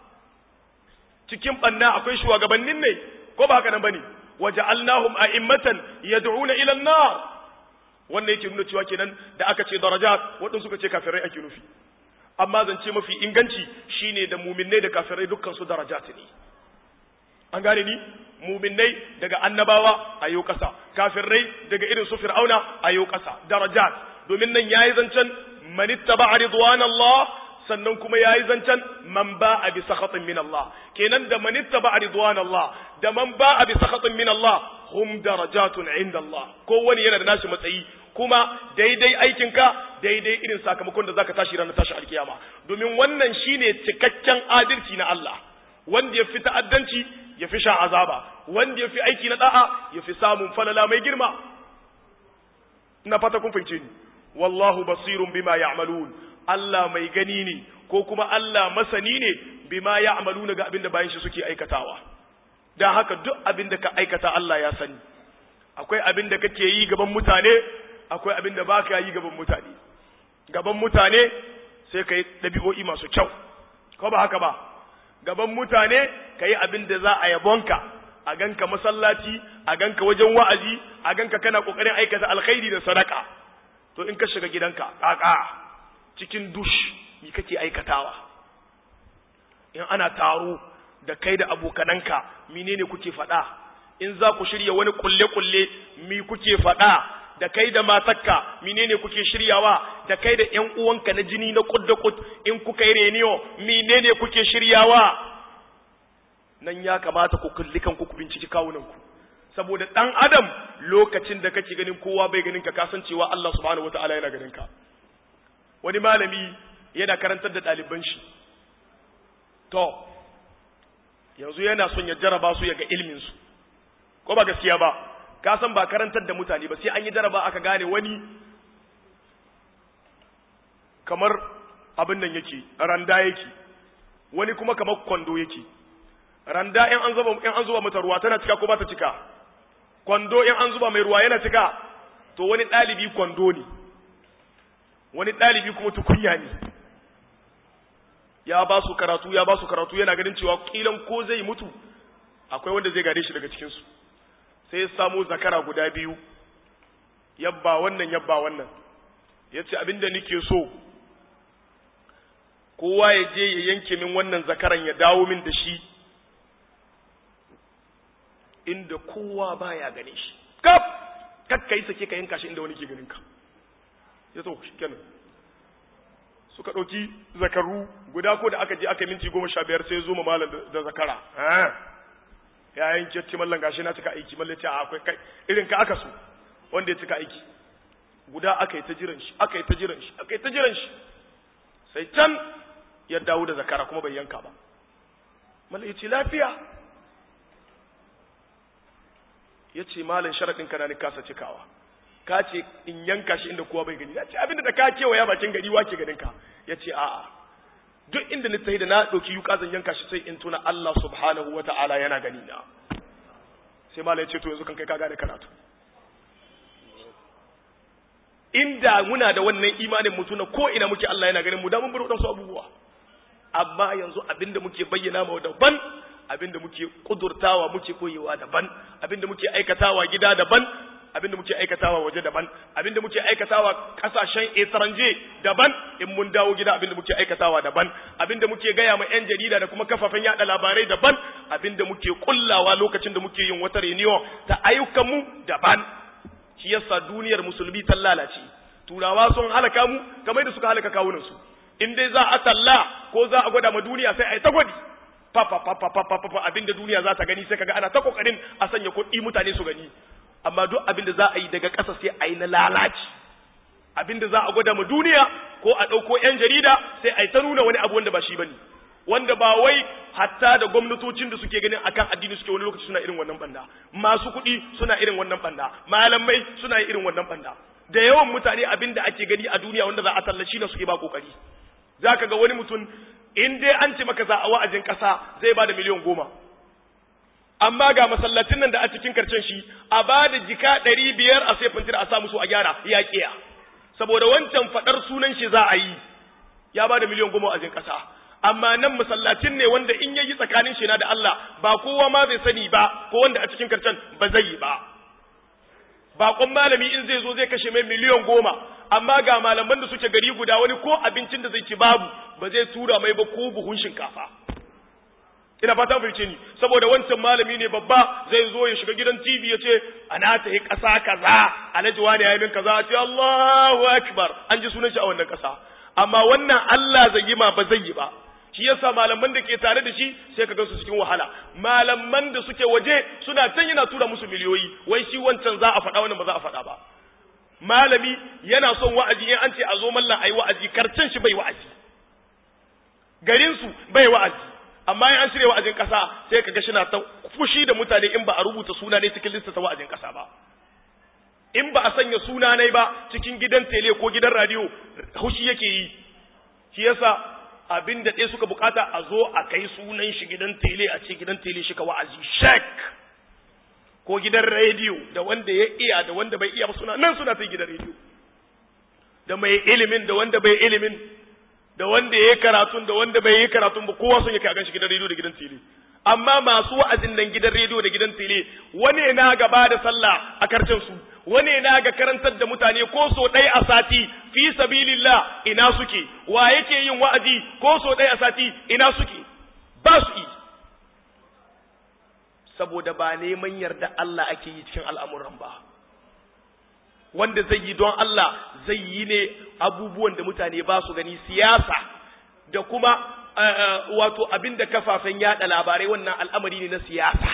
cikin banna akwai shugabannin ne ko ba haka nan bane waja'alnahum a'immatan yad'una ila an-nar wannan yake nuna cewa kenan da aka ce darajat wadanda suka ce kafirai ake nufi amma zance mafi inganci shine da mu'minnai da kafirai dukkan su darajat ne an gane ni mu'minnai daga annabawa ayo kasa kafirai daga irin su fir'auna ayo kasa darajat domin nan yayi zancen manittaba ridwanallah sannan kuma yayi zancen man ba'a bi sakhatin min Allah kenan da manittaba ridwanallah da man ba'a bi sakhatin min Allah hum darajatun inda Allah kowane yana da nashi matsayi kuma daidai aikinka daidai irin sakamakon da zaka tashi ranar tashi alkiyama domin wannan shine cikakken adalci na Allah wanda ya fi ta'addanci ya fi sha azaba wanda ya fi aiki na da'a ya fi samun falala mai girma ina fata kun fahimce ni wallahu basirun bima ya'malun Allah mai gani ne ko kuma Allah masani ne bima ya'maluna ga abin da bayan shi suke aikatawa dan haka duk abin da ka aikata Allah ya sani akwai abin da kake yi gaban mutane akwai abin da baka yi gaban mutane gaban mutane sai kai dabi'o'i masu kyau ko ba haka ba gaban mutane kai abin da za a yabonka a ganka masallaci a ganka wajen wa'azi a ganka kana kokarin aikata alkhairi da sadaka to in ka shiga gidanka kaka cikin dush me kake aikatawa in ana taro da kai da abokananka menene kuke faɗa in za ku shirya wani kulle-kulle mi kuke faɗa da kai da matakka menene kuke shiryawa da kai da ƴan uwanka na jini na kud da kud in kuka yi reniyo menene kuke shiryawa nan ya kamata ku kulli kanku ku binciki kawunanku saboda dan adam lokacin da kake ganin kowa bai ganin ka kasancewa Allah subhanahu wataala yana ganin ka wani malami yana karantar da ɗaliban shi to yanzu yana son ya jaraba su ya ga ilmin su ko ba gaskiya ba ka san ba karantar da mutane ba sai an yi jaraba aka gane wani kamar abin nan yake randa yake wani kuma kamar kwando yake randa in an zuba in an zuba mata ruwa tana cika ko ba ta cika kwando in an zuba mai ruwa yana cika to wani ɗalibi kwando ne wani ɗalibi kuma tukunya ne ya ba su karatu ya ba su karatu yana ganin cewa kilan ko zai mutu akwai wanda zai gare shi daga cikinsu sai ya samu zakara guda biyu yabba wannan yabba wannan ya ce abinda nike so kowa ya je ya yanke min wannan zakaran ya dawo min da shi inda kowa baya gane shi kaf kakka yi sake ka yanka shi inda wani ke ganin ka ya so shi kenan suka ɗauki zakaru guda ko da aka je aka minti goma sha biyar sai zo ma malam da zakara ya yanke ce mallan gashi na cika aiki mallan ce akwai kai irin ka aka so wanda ya cika aiki guda aka yi ta jiran shi aka yi ta jiran shi aka yi ta jiran shi sai can ya dawo da zakara kuma bai yanka ba mallan ya ce lafiya ya ce malin sharaɗin ka na ni kasa cikawa ka ce in yanka shi inda kowa bai gani ya ce abinda da ka kewaya bakin gari wake ganin ka ya ce a'a duk inda ni tahi da na ɗauki yuka zan yanka shi sai in tuna Allah subhanahu wa ta'ala yana gani na sai malin ya ce to yanzu kan kai ka gane karatu inda muna da wannan imanin mutuna ko ina muke Allah yana ganin mu da mun bar wadansu abubuwa amma yanzu abinda muke bayyana ma daban abinda muke kudurtawa muke koyewa daban abinda muke aikatawa gida daban abinda muke aikatawa waje daban abinda muke aikatawa kasashen etranje daban in mun dawo gida abinda muke aikatawa daban abinda muke gaya ma yan jarida da kuma kafafen yada labarai daban abinda muke kullawa lokacin da muke yin wata reniyo ta ayyukan mu daban shi yasa duniyar musulmi ta lalace turawa sun halaka mu kamar da suka halaka kawunan su in dai za a talla ko za a gwada ma duniya sai a yi ta gwadi papa papa papa papa abinda duniya za ta gani sai kaga ana ta kokarin a sanya kuɗi mutane su gani amma duk abinda za a yi daga ƙasa sai a yi na lalaci abinda za a gwada ma duniya ko a ɗauko 'yan jarida sai a yi ta nuna wani abu wanda ba shi bane wanda ba wai hatta da gwamnatocin da suke ganin akan addini suke wani lokaci suna irin wannan banda masu kuɗi suna irin wannan banda malamai suna irin wannan banda da yawan mutane abinda ake gani a duniya wanda za a tallaci na suke ba kokari zaka ga wani mutum in dai an ce maka za a wa'azin ƙasa zai ba da miliyan goma amma ga masallacin nan da a cikin karcen shi a ba da jika ɗari biyar a sai fintir a sa musu a gyara ya ƙiya saboda wancan faɗar sunan shi za a yi ya ba da miliyan goma a jin ƙasa amma nan masallacin ne wanda in yayi tsakanin shi na da Allah ba kowa ma zai sani ba ko wanda a cikin karcen ba zai yi ba baƙon malami in zai zo zai kashe mai miliyan goma amma ga malaman da suke gari guda wani ko abincin da zai ci babu ba zai tura mai ba ko buhun shinkafa ina fata fahimce ni saboda wancan malami ne babba zai zo ya shiga gidan TV ya ce ana ta yi ƙasa kaza alhaji wani ya yi min kaza ce Allahu akbar an ji sunan shi a wannan ƙasa amma wannan Allah zai yi ma ba zai yi ba shi yasa malaman da ke tare da shi sai ka gansu cikin wahala malaman da suke waje suna can yana tura musu miliyoyi wai shi wancan za a faɗa wannan ba za a faɗa ba malami yana son wa'azi in an ce a zo mallan ayi wa'azi karcen shi bai wa'azi garin su bai wa'azi amma in an shirya wa'azin kasa sai kaga shi na ta fushi da mutane in ba a rubuta suna ne cikin lista ta wa'azin kasa ba in ba a sanya suna ne ba cikin gidan tele ko gidan radio hushi yake yi shi yasa abin da ɗaya suka bukata a zo a kai sunan shi gidan tele a ce gidan tele shi ka wa'azi shek ko gidan rediyo da wanda ya iya da wanda bai iya ba suna nan suna ta gidan rediyo da mai ilimin da wanda bai ilimin da wanda ya yi karatun da wanda bai yi karatun ba kowa sun yake a ganshi gidan rediyo da gidan tele amma masu wa'azin nan gidan rediyo da gidan tele wani na gaba da sallah a karcin su wani na ga karantar da mutane ko so ɗaya a sati fi sabilillah ina suke wa yake yin wa'azi ko so ɗaya a sati ina suke ba su yi saboda ba neman yarda Allah ake yi cikin al'amuran ba wanda zai yi don Allah zai yi ne abubuwan da mutane ba su gani siyasa da kuma wato abin da kafafen yada labarai wannan al'amari ne na siyasa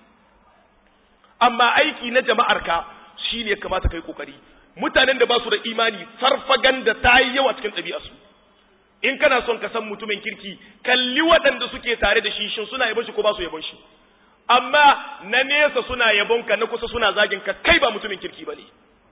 amma aiki na jama'arka shi ne kamata kai kokari mutanen da ba su da imani farfaganda ta yi yawa cikin ɗabi'arsu in kana son ka san mutumin kirki kalli waɗanda suke tare da shi shin suna yabon shi ko ba su yabon shi amma na nesa suna yabon ka na kusa suna zagin ka kai ba mutumin kirki ba ne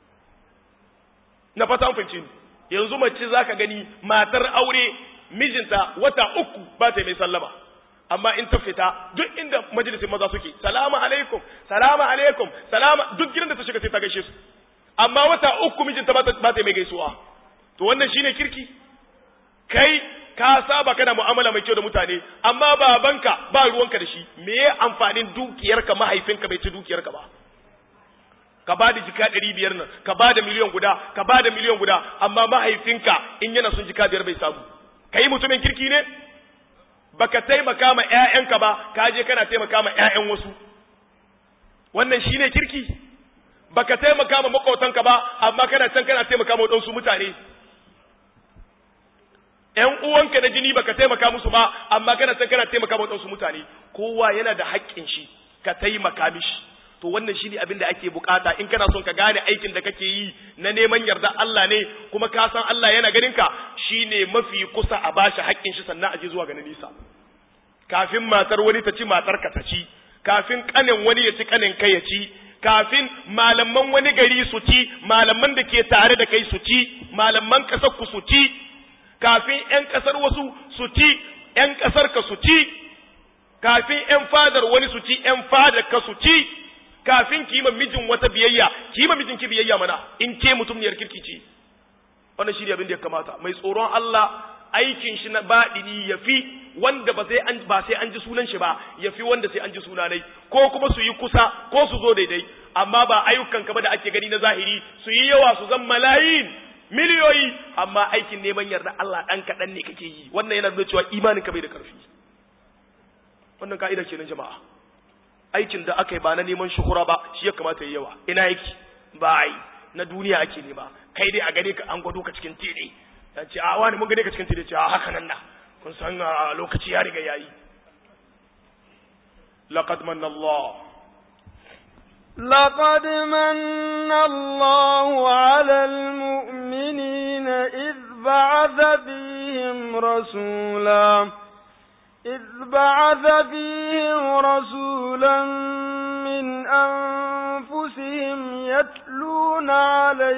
na fata an fahimci yanzu mace zaka gani matar aure mijinta wata uku ba ta mai sallama amma in ta fita duk inda majalisin maza suke salamu alaikum salamu alaikum salama duk gidan da ta shiga sai ta gaishe su amma wata uku mijinta ba ta mai gaisuwa to wannan shine kirki kai ka saba kana mu'amala mai kyau da mutane amma babanka ba ruwanka da shi me ya amfanin dukiyarka mahaifinka bai ci dukiyarka ba ka ba da jika ɗari biyar nan ka ba da miliyan guda ka ba da miliyan guda amma mahaifinka in yana son jika biyar bai samu ka yi mutumin kirki ne baka taimaka ma ƴaƴanka ba ka je kana taimaka ma ƴaƴan wasu wannan shine kirki baka taimaka ma makwautanka ba amma kana can kana taimaka ma wadansu mutane ƴan uwanka na jini baka taimaka musu ba amma kana can kana taimaka ma wadansu mutane kowa yana da haƙƙin shi ka taimaka mishi to wannan shine abin da ake bukata in kana son ka gane aikin da kake yi na neman yarda Allah ne kuma ka san Allah yana ganin ka shine mafi kusa a bashi haƙƙin shi sannan a je zuwa ga nisa kafin matar wani ta ci matar ka ta ci kafin kanin wani ya ci kanin kai ya ci kafin malaman wani gari su ci malaman da ke tare da kai su ci malaman kasar ku su ci kafin ƴan kasar wasu su ci ƴan kasar ka su ci kafin ƴan fadar wani su ci ƴan fadar ka su ci kafin ki yi mijin wata biyayya ki yi mijin ki biyayya mana in ke mutum ne kirki ce wannan shi ne abin da ya kamata mai tsoron Allah aikin shi na baɗini ya fi wanda ba sai an ba sai an ji sunan shi ba ya fi wanda sai an ji sunanai ko kuma su yi kusa ko su zo daidai amma ba ayyukan ka ba da ake gani na zahiri su yi yawa su zan malayin miliyoyi amma aikin neman yarda Allah dan kaɗan ne kake yi wannan yana nuna cewa imanin ka bai da ƙarfi wannan ka'ida kenan jama'a aikin da aka yi ba na neman shuhura ba shi ya kamata yi yawa ina yake ba ai na duniya ake nema kai dai a gane ka an gwado ka cikin tede ya ce a wani mun gane ka cikin tede ce a haka nan na kun san lokaci ya riga yayi laqad manna Allah لقد من الله على المؤمنين إذ بعث فيهم رسولا إذ بعث فيهم رسولا من أنفسهم يتلون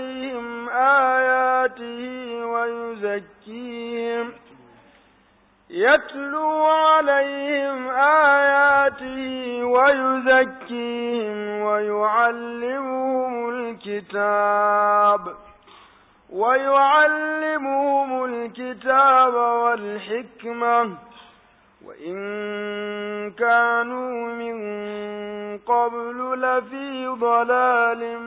عليهم آياته ويزكيهم يتلو عليهم آياته ويزكيهم ويعلمهم الكتاب ويعلمهم الكتاب والحكمة وإن كانوا من قبل لفي ضلال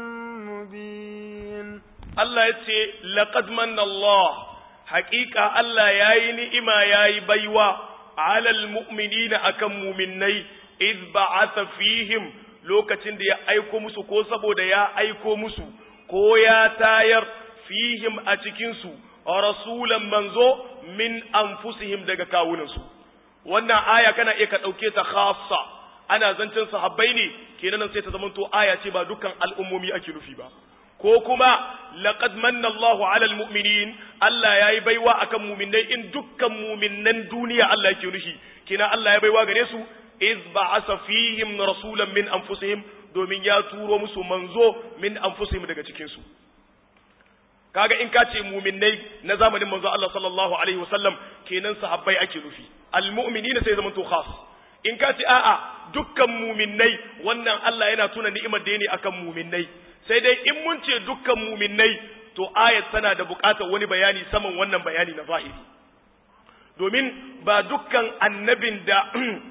مبين الله يتي لقد من الله حقيقة الله ياي نئما ياي بيوا على المؤمنين أكم مؤمني إذ بعث فيهم lokacin da ya aiko musu ko saboda ya aiko musu ko ya tayar fihim a cikinsu rasulan manzo min anfusihim daga kawunansu wannan aya kana iya ka ɗauke ta khassa ana zancen sahabbai ne kenan sai ta zamanto aya ce ba dukkan al'ummomi ake nufi ba ko kuma laqad manna Allahu 'alal mu'minin Allah yayi baiwa akan mu'minai in dukkan mu'minan duniya Allah yake nufi kenan Allah ya baiwa gare su iz ba'asa fihim rasulan min anfusihim domin ya turo musu manzo min anfusihim daga cikin su kaga in ka ce mu'minnai na zamanin manzo Allah sallallahu alaihi wasallam kenan sahabbai ake nufi almu'minina sai zaman to khas in ka ce a'a dukkan mu'minnai wannan Allah yana tuna ni'imar da yake akan mu'minnai sai dai in mun ce dukkan mu'minnai to ayat tana da buƙatar wani bayani saman wannan bayani na zahiri domin ba dukkan annabin da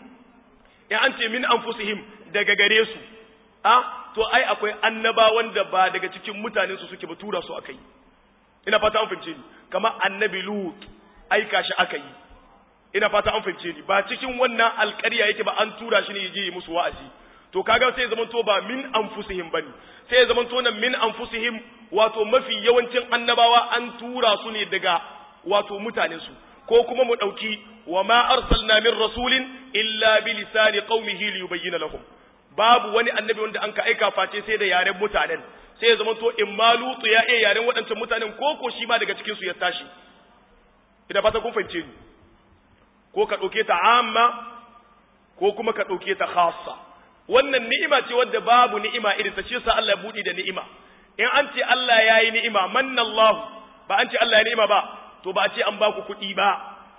in an ce min anfusihim daga gare su a to ai akwai annabawan da ba daga cikin mutanen su suke ba tura su akai ina fata an fahimce ni kamar annabi lut aika shi aka yi ina fata an fahimce ni ba cikin wannan alƙarya yake ba an tura shi ne ya je yi musu wa'azi to kaga sai ya zamanto ba min anfusihim bane sai ya zamanto nan min anfusihim wato mafi yawancin annabawa an tura su ne daga wato mutanen su ko kuma mu dauki wa ma arsalna min rasulin illa bi lisani qaumihi li yubayyana lahum babu wani annabi wanda an ka aika face sai da yaren mutanen sai ya zama to in ma lutu ya iya yaren waɗancan mutanen ko ko shi ma daga cikin su ya tashi ina fata kun fahimce ni ko ka ɗauke ta amma ko kuma ka ɗauke ta khassa wannan ni'ima ce wadda babu ni'ima irin ta shi sa Allah ya buɗe da ni'ima in an ce Allah ya yi ni'ima manna Allah ba an ce Allah ya ni'ima ba to ba a ce an ba ku kuɗi ba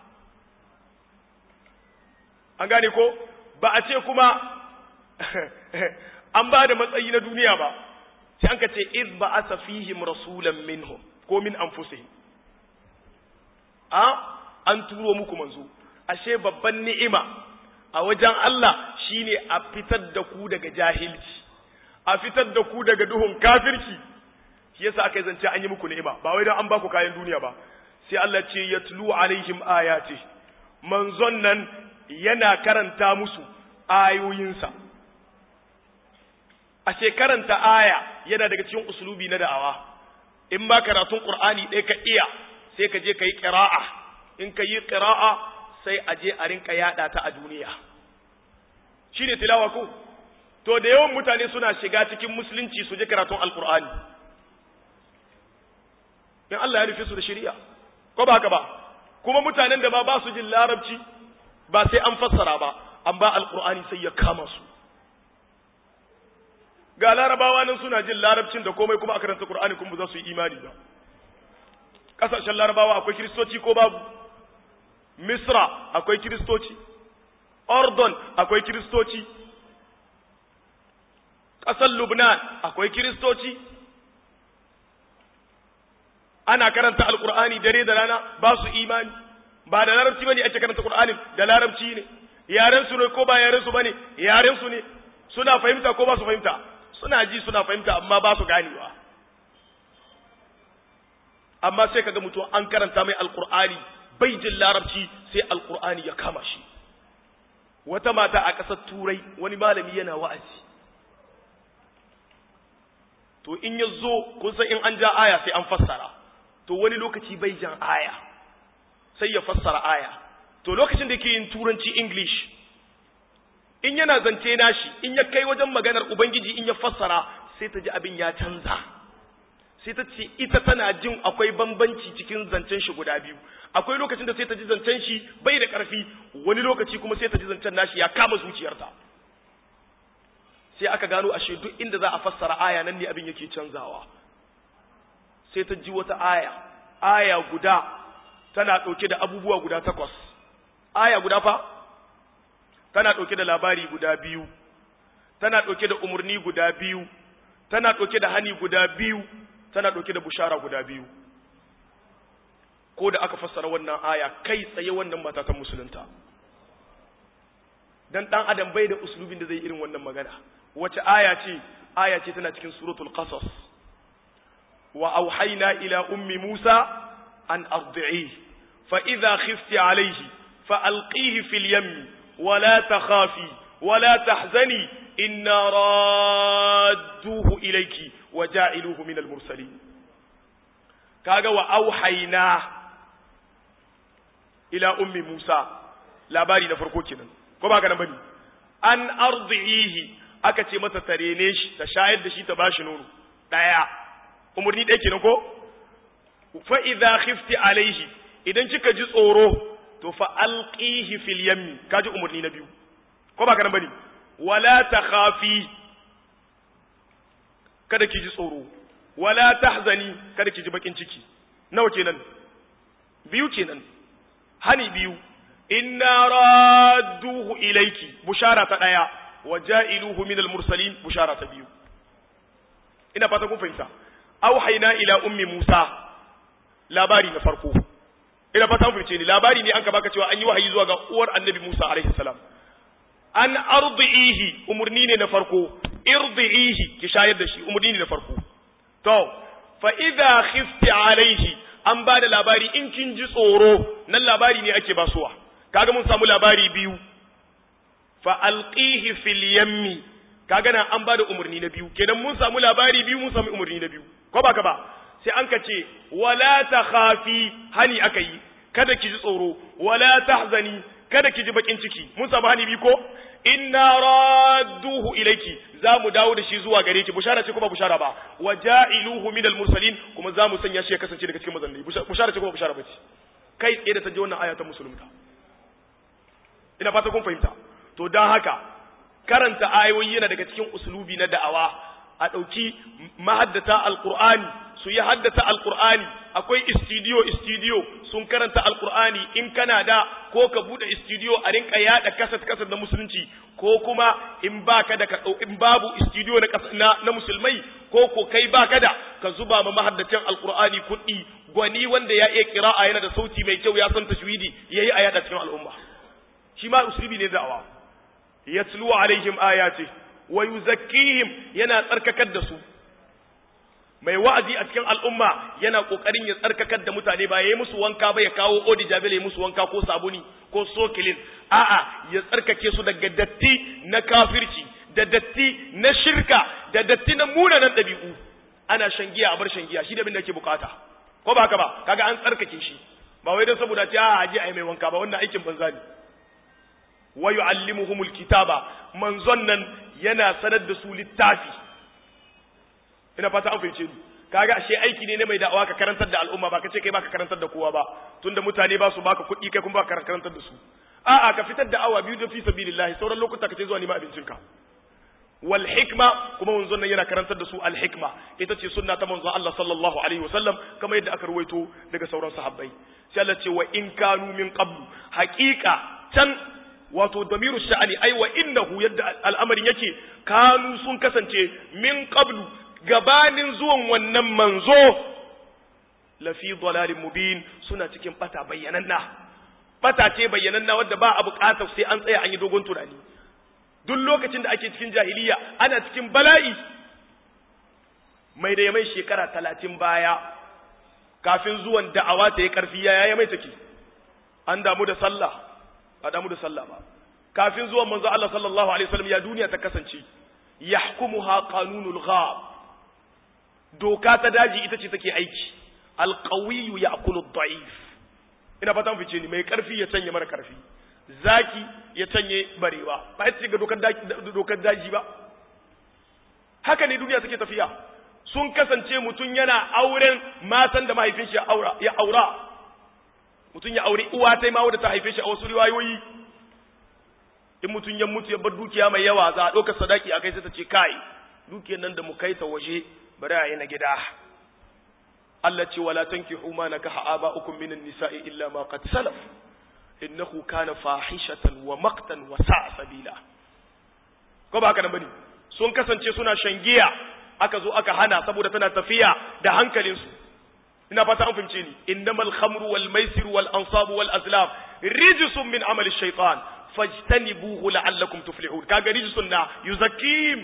an gane ko ba a ce kuma an ba da matsayi na duniya ba sai an ka ce iz ba asa fihim rasulan minhum ko min anfusihim a an turo muku manzo ashe babban ni'ima a wajen Allah shine a fitar da ku daga jahilci a fitar da ku daga duhun kafirci shi yasa aka zance an yi muku ni'ima ba wai dan an ba ku kayan duniya ba sai Allah ce yatlu alaihim ayati manzon nan yana karanta musu ayoyinsa ashe karanta aya yana daga cikin usulubi na da'awa in ba karatun qur'ani ɗaya ka iya sai ka je ka yi qira'a in ka yi qira'a sai a je a rinka yada ta a duniya shine tilawa ko to da yawan mutane suna shiga cikin musulunci su je karatun alqur'ani in Allah ya rufe su da shari'a ko ba haka ba kuma mutanen da ba ba su jin larabci ba sai an fassara ba an ba alqur'ani sai ya kama su ga larabawa nan suna jin larabcin da komai kuma a karanta Qur'ani kuma za su yi imani ba kasashen larabawa akwai kiristoci ko babu Misra akwai kiristoci Ordon akwai kiristoci ƙasar Lubnan akwai kiristoci ana karanta alkur'ani dare da rana ba su imani ba da larabci bane ake karanta Qur'ani da larabci ne yaren su ne ko ba yaren su bane yaren su ne suna fahimta ko ba su fahimta suna ji suna fahimta amma ba su ganewa amma sai kaga mutum an karanta mai alkur'ani bai jin larabci sai alkur'ani ya kama shi wata mata a ƙasar turai wani malami yana wa'azi to in ya zo kun san in an ja aya sai an fassara to wani lokaci bai jan aya sai ya fassara aya to lokacin da yake yin turanci english in yana zance nashi in ya kai wajen maganar ubangiji in ya fassara sai ta ji abin ya canza sai ta ce ita tana jin akwai bambanci cikin zancen shi guda biyu akwai lokacin da sai ta ji zancen shi bai da ƙarfi wani lokaci kuma sai ta ji zancen nashi ya kama zuciyarta sai aka gano ashe duk inda za a fassara aya nan ne abin yake canzawa sai ta ji wata aya aya guda tana ɗauke da abubuwa guda takwas aya guda fa tana ɗauke da labari guda biyu tana ɗauke da umarni guda biyu tana ɗauke da hani guda biyu tana ɗauke da bushara guda biyu ko da aka fassara wannan aya kai tsaye wannan mata ta musulunta dan dan adam bai da uslubin da zai irin wannan magana wace aya ce aya ce tana cikin suratul qasas wa auhayna ila ummi musa an ardi'i fa idha khifti alayhi fa alqihi fil yammi wa la takhafi wa la tahzani inna radduhu ilayki wa ja'iluhu min al mursalin kaga wa auhayna ila ummi musa labari na farko kenan ko ba ka nan bane an ardihi aka ce mata ta rene shi ta shayar da shi ta bashi nono daya umurni ɗaya kenan ko fa idza khifti alaihi idan kika ji tsoro to fa alqihi fil yammi kaji umurni na biyu ko ba ka nan bane wala takhafi kada ki ji tsoro wala tahzani kada ki ji bakin ciki nawa kenan biyu kenan hani biyu inna radduhu ilayki bushara ta daya wa ja'iluhu min al-mursalin bushara ta biyu ina fata kun fahimta auhayna ila ummi musa labari na farko ina fata kun fahimce ni labari ne an ka baka cewa an yi wahayi zuwa ga uwar annabi musa alaihi salam an ardihi umurni ne na farko irdihi ki shayar da shi umurni ne na farko to fa idha khifti alaihi an ba da labari in kin ji tsoro nan labari ne ake basuwa kaga mun samu labari biyu fa alqihi fil yammi kaga nan an ba da umarni na biyu kenan mun samu labari biyu mun samu umarni na biyu ko baka ba sai an ka ce wala takhafi hani aka yi kada ki ji tsoro wala tahzani kada ki ji bakin ciki mun samu hani biyu ko inna radduhu ilayki za mu dawo da shi zuwa gare ki bushara ce kuma bushara ba wa ja'iluhu minal mursalin kuma za mu sanya shi ya kasance daga cikin manzanni bushara ce kuma bushara ba ce kai tsaye da ta ji wannan aya ta musulunta ina fata kun fahimta to dan haka karanta ayoyi yana daga cikin uslubi na da'awa a ɗauki mahaddata alqur'ani su yi haddata alqur'ani akwai istidiyo istidiyo sun karanta alqur'ani in kana da ko ka bude istidiyo a rinka yada kasat kasat na musulunci ko kuma in baka da in babu istidiyo na na, na musulmai ko ko kai baka da ka zuba ma mahaddacin alqur'ani kuɗi gwani wanda ya iya qira'a yana da sauti mai kyau ya san tajwidi yayi a yada cikin al'umma shi ma uslubi ne da'awa yatlu alaihim ayati wa yuzakkihim yana tsarkakar da su mai wa'azi a cikin al'umma yana kokarin ya tsarkakar da mutane ba yayi musu wanka ba ya kawo odi jabil ya musu wanka ko sabuni ko sokilin a'a ya tsarkake su daga datti na kafirci da datti na shirka da datti na munanan dabi'u ana shan giya a bar shan giya shi da abin da yake bukata ko ba haka ba kaga an tsarkake shi ba wai don saboda ce a aje ai mai wanka ba wannan aikin banza ne wa yu'allimuhumul kitaba manzon nan yana sanar da su littafi ina fata an fahimce ni kaga ashe aiki ne na mai da'awa ka karantar da al'umma ba ka ce kai baka karantar da kowa ba tunda mutane ba su baka kuɗi kai kuma baka karantar da su a'a ka fitar da awa biyu da fi sabilillah sauran lokuta ka ce zuwa nima abincinka wal hikma kuma manzon nan yana karantar da su al hikma ita ce sunna ta manzon Allah sallallahu alaihi wasallam kamar yadda aka ruwaito daga sauran sahabbai sai Allah ce wa in kanu min qablu haqiqa can wato damiru sha'ani ai wa innahu yadda al'amarin yake kanu sun kasance min qablu gabanin zuwan wannan manzo lafi dalalin mubin suna cikin bata bayyananna bata ce bayyananna wadda ba a bukatar sai an tsaya an yi dogon tunani duk lokacin da ake cikin jahiliya ana cikin bala'i mai da ya mai shekara talatin baya kafin zuwan da'awa ta yi karfi ya ya mai take an damu da sallah ba damu da sallah ba kafin zuwan manzo Allah sallallahu alaihi wasallam ya duniya ta kasance yahkumuha qanunul ghab doka ta daji ita ce take aiki alqawiyyu ya'kulu ad-da'if ina fata mun fice ni mai karfi ya canye mara karfi zaki ya canye barewa ba ita ce ga dokar daji dokar daji ba haka ne duniya take tafiya sun kasance mutum yana auren matan da mahaifin shi ya aura ya aura mutum ya aure uwa ta ma wadda ta haife shi a wasu riwayoyi in mutum ya mutu ya bar dukiya mai yawa za a ɗaukar sadaki a kai sai ta ce kai dukiyar nan da mu kai ta waje bari a yi na gida Allah ce wala tankihu ma nakaha aba'ukum minan nisa'i illa ma qad salaf innahu kana fahishatan wa maqtan wa sa'a sabila ko ba haka nan bane sun kasance suna shangiya aka zo aka hana saboda tana tafiya da hankalinsu ina fata an fahimce ni innamal khamru wal maisir wal ansabu wal azlam rijsun min amali shaytan fajtanibuhu la'allakum tuflihun kaga rijsun na yuzakkim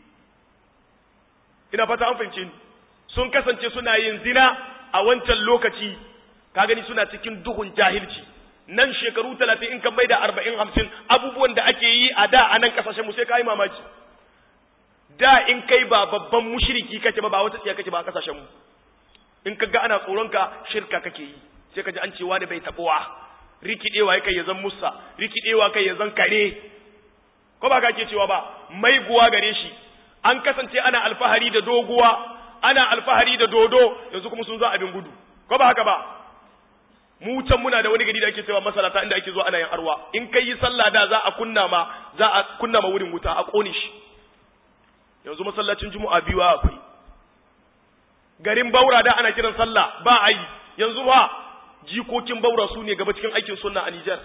ina fata an fahimce ni sun kasance suna yin zina a wancan lokaci ka gani suna cikin duhun jahilci nan shekaru talatin in kan mai da arba'in hamsin abubuwan da ake yi a da a nan kasashen mu sai ka yi mamaki da in kai ba babban mushiriki kake ba ba wata tsiya kake ba a kasashen mu in ka ga ana tsoron ka shirka kake yi sai ka ji an cewa da bai tabuwa rikidewa kai ya zan musa rikidewa kai ya zan kare ko ba ka ke cewa ba mai guwa gare shi an kasance ana alfahari da doguwa ana alfahari da dodo yanzu kuma sun zo abin gudu ko ba haka ba mu can muna da wani gari da ake cewa masalata inda ake zuwa ana yin arwa in kai yi sallah da za a kunna ma za a kunna ma wurin wuta a kone shi yanzu masallacin juma'a biyu akwai garin baura da ana kiran sallah ba a yi yanzu ba jikokin baura su ne gaba cikin aikin sunna a Nijar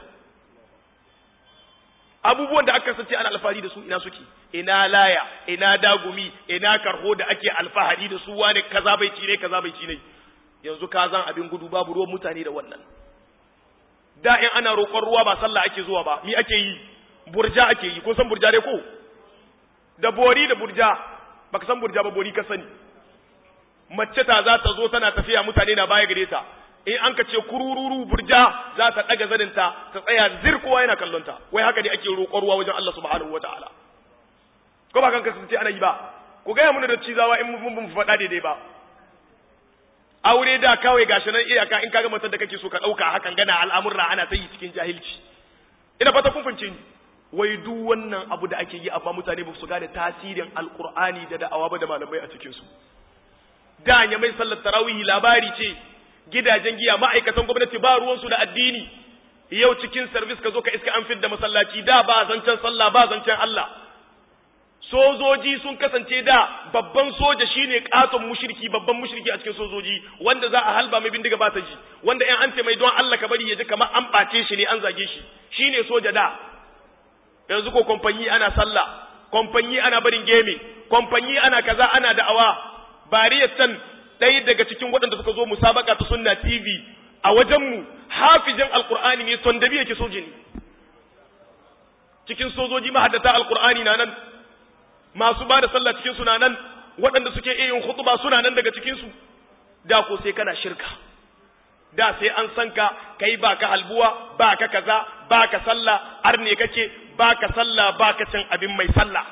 abubuwan da aka sace ana alfahari da su ina suke ina laya ina dagumi ina karho da ake alfahari da su wani kaza bai ci ne kaza bai ci ne yanzu ka zan abin gudu babu ruwan mutane da wannan da in ana roƙon ruwa ba sallah ake zuwa ba mi ake yi burja ake yi kun san burja dai ko da bori da burja baka san burja ba bori ka sani mace ta za ta zo tana tafiya mutane na baya gare ta in an ka ce kurururu burja za ta daga zaninta ta tsaya zir kowa yana kallon ta wai haka ne ake roƙon ruwa wajen Allah subhanahu wataala ko ba kan kasance ana yi ba ku gaya mana da cizawa in mun mun faɗa daidai ba aure da kawai gashi nan iyaka in kaga matar da kake so ka ɗauka hakan gana al'amurra ana ta yi cikin jahilci ina fata kun fahimce ni wai duk wannan abu da ake yi amma mutane ba su gane tasirin alqur'ani da da'awa ba da malamai a cikin su da ya mai sallar tarawih labari ce gidajen giya ma'aikatan gwamnati ba ruwansu da addini yau cikin service ka zo ka iska an fidda masallaci da ba zancen sallah ba zancen Allah sojoji sun kasance da babban soja shine katon mushriki babban mushriki a cikin sojoji wanda za a halba mai bindiga ba ta ji wanda in an ce mai don Allah ka bari ya ji kamar an bace shi ne an zage shi shine soja da yanzu ko kompanyi ana sallah kompanyi ana barin geme kompanyi ana kaza ana da'awa bariyar can ɗaya daga cikin waɗanda suka zo musabaka ta sunna tv a wajenmu hafijin alkur'ani ne son dabi yake soji ne cikin sojoji mahaddata alkur'ani na nan masu ba da sallah cikin su na nan waɗanda suke iya yin khutba suna nan daga cikin su da ko sai kana shirka da sai an san ka kai ba ka halbuwa ba ka kaza ba ka sallah har ne kake ba ka sallah ba ka cin abin mai sallah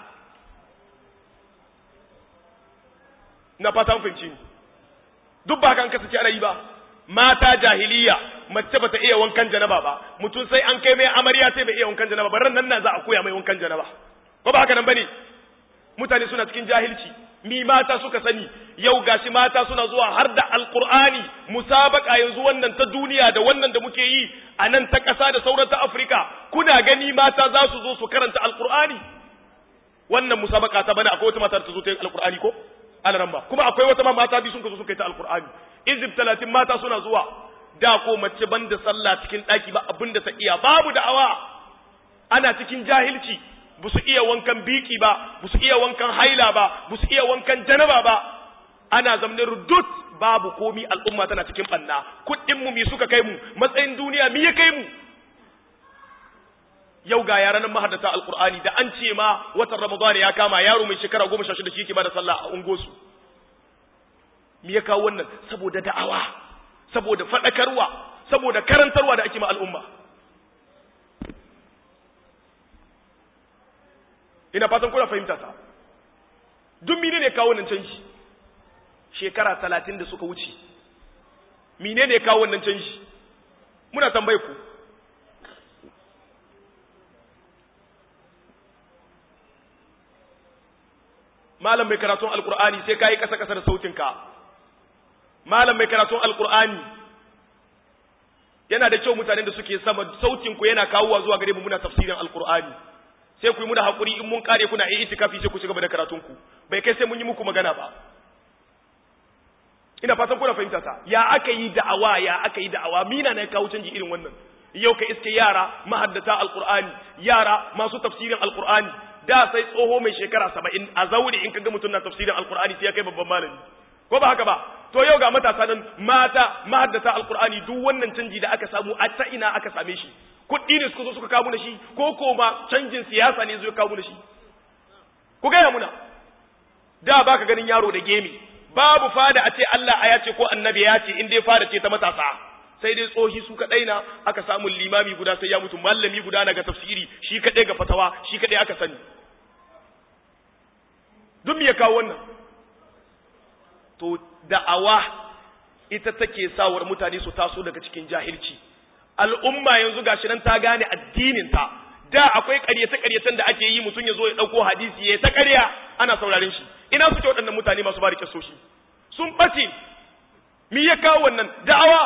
na fatan fahimci duk ba kan kasance ana yi ba mata jahiliya mace bata iya wankan janaba ba mutum sai an kai mai amarya sai bai iya wankan janaba ba ran nan na za a koya mai wankan janaba ko ba haka nan bane mutane suna cikin jahilci mi mata suka sani yau gashi mata suna zuwa har da alqur'ani musabaka yanzu wannan ta duniya da wannan da muke yi a nan ta ƙasa da sauran ta Afirka kuna gani mata za su zo su karanta alqur'ani wannan musabaka ta bana akwai wata mata ta zo ta yi alqur'ani ko alaramba kuma akwai wata ma mata biyu sun ka zo suka yi ta alqur'ani izib talatin mata suna zuwa da ko mace banda sallah cikin ɗaki ba abin da ta iya babu da'awa ana cikin jahilci ba su iya wankan biki ba ba su iya wankan haila ba ba su iya wankan janaba ba ana zamanin rudut babu komi al'umma tana cikin banna kuɗin mu mi suka kai mu matsayin duniya mi ya kai mu yau ga yaran mahaddata alqur'ani da an ce ma watan ramadan ya kama yaro mai shekara goma sha shida shi yake bada sallah a ungosu me ya kawo wannan saboda da'awa saboda faɗakarwa saboda karantarwa da ake ma al'umma ina fatan kuna fahimta ta duk mine ne kawo wannan canji shekara talatin da suka wuce mine ne kawo wannan canji muna tambaye ku malam mai karatun alkur'ani sai ka yi ƙasa-ƙasa da sautinka malam mai karatun alkur'ani yana da kyau mutanen da suke sama sautinku yana kawowa zuwa gare mu muna tafsirin alkur'ani sai ku yi muna haƙuri in mun kare kuna yi itikafi sai ku ci gaba da karatunku bai kai sai mun yi muku magana ba ina fatan kuna fahimta ta ya aka yi da'awa ya aka yi da'awa mina na kawo canji irin wannan yau ka iske yara mahaddata alqur'ani yara masu tafsirin alqur'ani da sai tsoho mai shekara saba'in a zauri in kaga mutum na tafsirin alqur'ani sai ya kai babban malami ko ba haka ba to yau ga matasa nan mata mahaddata alqur'ani duk wannan canji da aka samu a ta ina aka same shi kuɗi ne suka zo suka kawo da shi ko ko ma canjin siyasa ne zai kawo da shi ku gaya muna da baka ganin yaro da gemi babu fada a ce Allah a ya ce ko annabi ya ce in dai fada ce ta matasa sai dai tsohi su kadai na aka samu limami guda sai ya mutu mallami guda na ga tafsiri shi kadai ga fatawa shi kadai aka sani duk me ya kawo wannan to da'awa ita take sawar mutane su taso daga cikin jahilci al'umma yanzu gashi nan ta gane addinin ta da akwai ƙaryace-ƙaryacen da ake yi mutum ya zo ya ɗauko hadisi ya ta ƙarya ana sauraren shi ina suke waɗannan mutane masu bari kyasoshi sun ɓace mi ya kawo wannan da'awa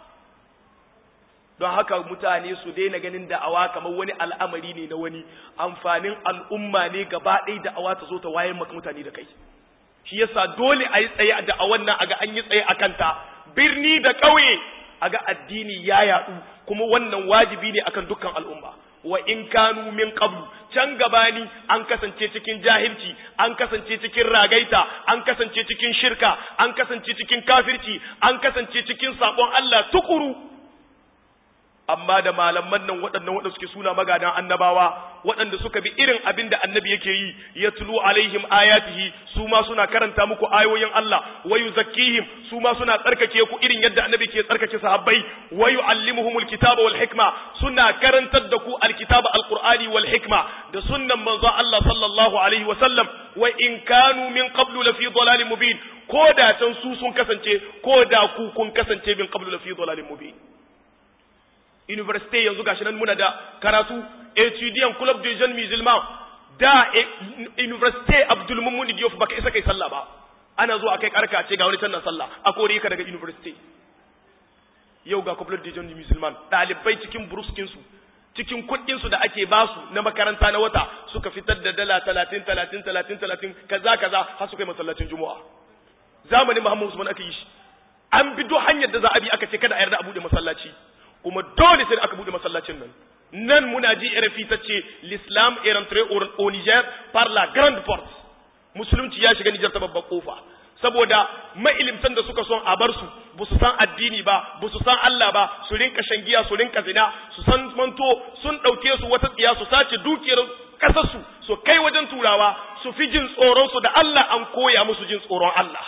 don haka mutane su daina ganin da'awa kamar wani al'amari ne na wani amfanin al'umma ne gaba ɗaya da'awa ta zo ta wayar maka mutane da kai shi yasa dole a yi tsaye a da'awan nan a ga an yi tsaye a kanta birni da ƙauye a ga addini ya yaɗu kuma wannan wajibi ne akan dukkan al'umma wa in kanu min qablu can gabani an kasance cikin jahilci an kasance cikin ragaita an kasance cikin shirka an kasance cikin kafirci an kasance cikin sabon Allah tukuru amma da malaman nan waɗannan waɗanda suke suna magadan annabawa waɗanda suka bi irin abin da annabi yake yi ya tulu alaihim ayatihi su ma suna karanta muku ayoyin Allah wa yuzakkihim su ma suna tsarkake ku irin yadda annabi ke tsarkake sahabbai wa yuallimuhumul kitaba wal hikma suna karantar da ku alkitaba alqur'ani wal hikma da sunnan manzo Allah sallallahu alaihi wa sallam wa in kanu min qablu la fi dhalalin mubin ko da can su sun kasance ko da ku kun kasance min qablu la fi dhalalin mubin university yanzu gashi nan muna da karatu etudiant club de jeunes musulmans da university abdul mummuni diyof baka isa kai sallah ba ana zuwa kai karka ce ga wani tannan sallah a kore ka daga university yau ga club de jeunes musulmans dalibai cikin bruskin su cikin kuɗin su da ake basu na makaranta na wata suka fitar da dala 30 30 30 30 kaza kaza har su kai masallacin juma'a zamanin muhammad usman aka yi shi an bi duk hanyar da za a bi aka ce kada a yarda a bude masallaci kuma dole sai aka bude masallacin nan nan muna ji RFI ta ce l'islam est rentré au Niger par la grande porte musulunci ya shiga Niger ta babbar kofa saboda mailimtan da suka son a bar su ba su san addini ba ba su san Allah ba su rinka shangiya su rinka zina su san manto sun dauke su wata tsiya su sace dukiyar kasar su su kai wajen turawa su fi jin tsoron su da Allah an koya musu jin tsoron Allah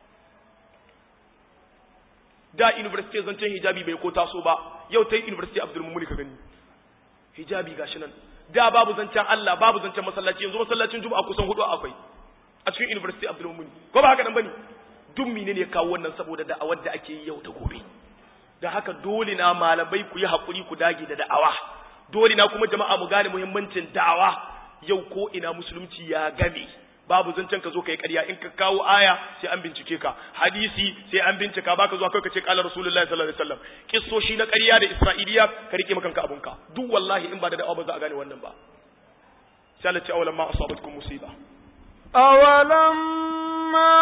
da university zancen hijabi bai ko taso ba yau ta yi university abdul mumuni ka gani hijabi gashi nan da babu zancen Allah babu zancen masallaci yanzu masallacin juma'a kusan hudu akwai a cikin university abdul mumuni ko ba haka nan bane duk mine ne kawo wannan saboda da'awar da ake yi yau da gobe da haka dole na malamai ku yi hakuri ku dage da da'awa dole na kuma jama'a mu gane muhimmancin da'awa yau ko ina musulunci ya game babu zancen ka zo ka yi ƙarya in ka kawo aya sai an bincike ka hadisi sai an bincika baka zuwa kai ka ce qala rasulullahi sallallahu alaihi wasallam kissoshi na ƙarya da isra'iliya ka rike maka kanka abunka duk wallahi in ba da da'awa ba za a gane wannan ba sai Allah ce awalan ma asabatkum musiba awalan ma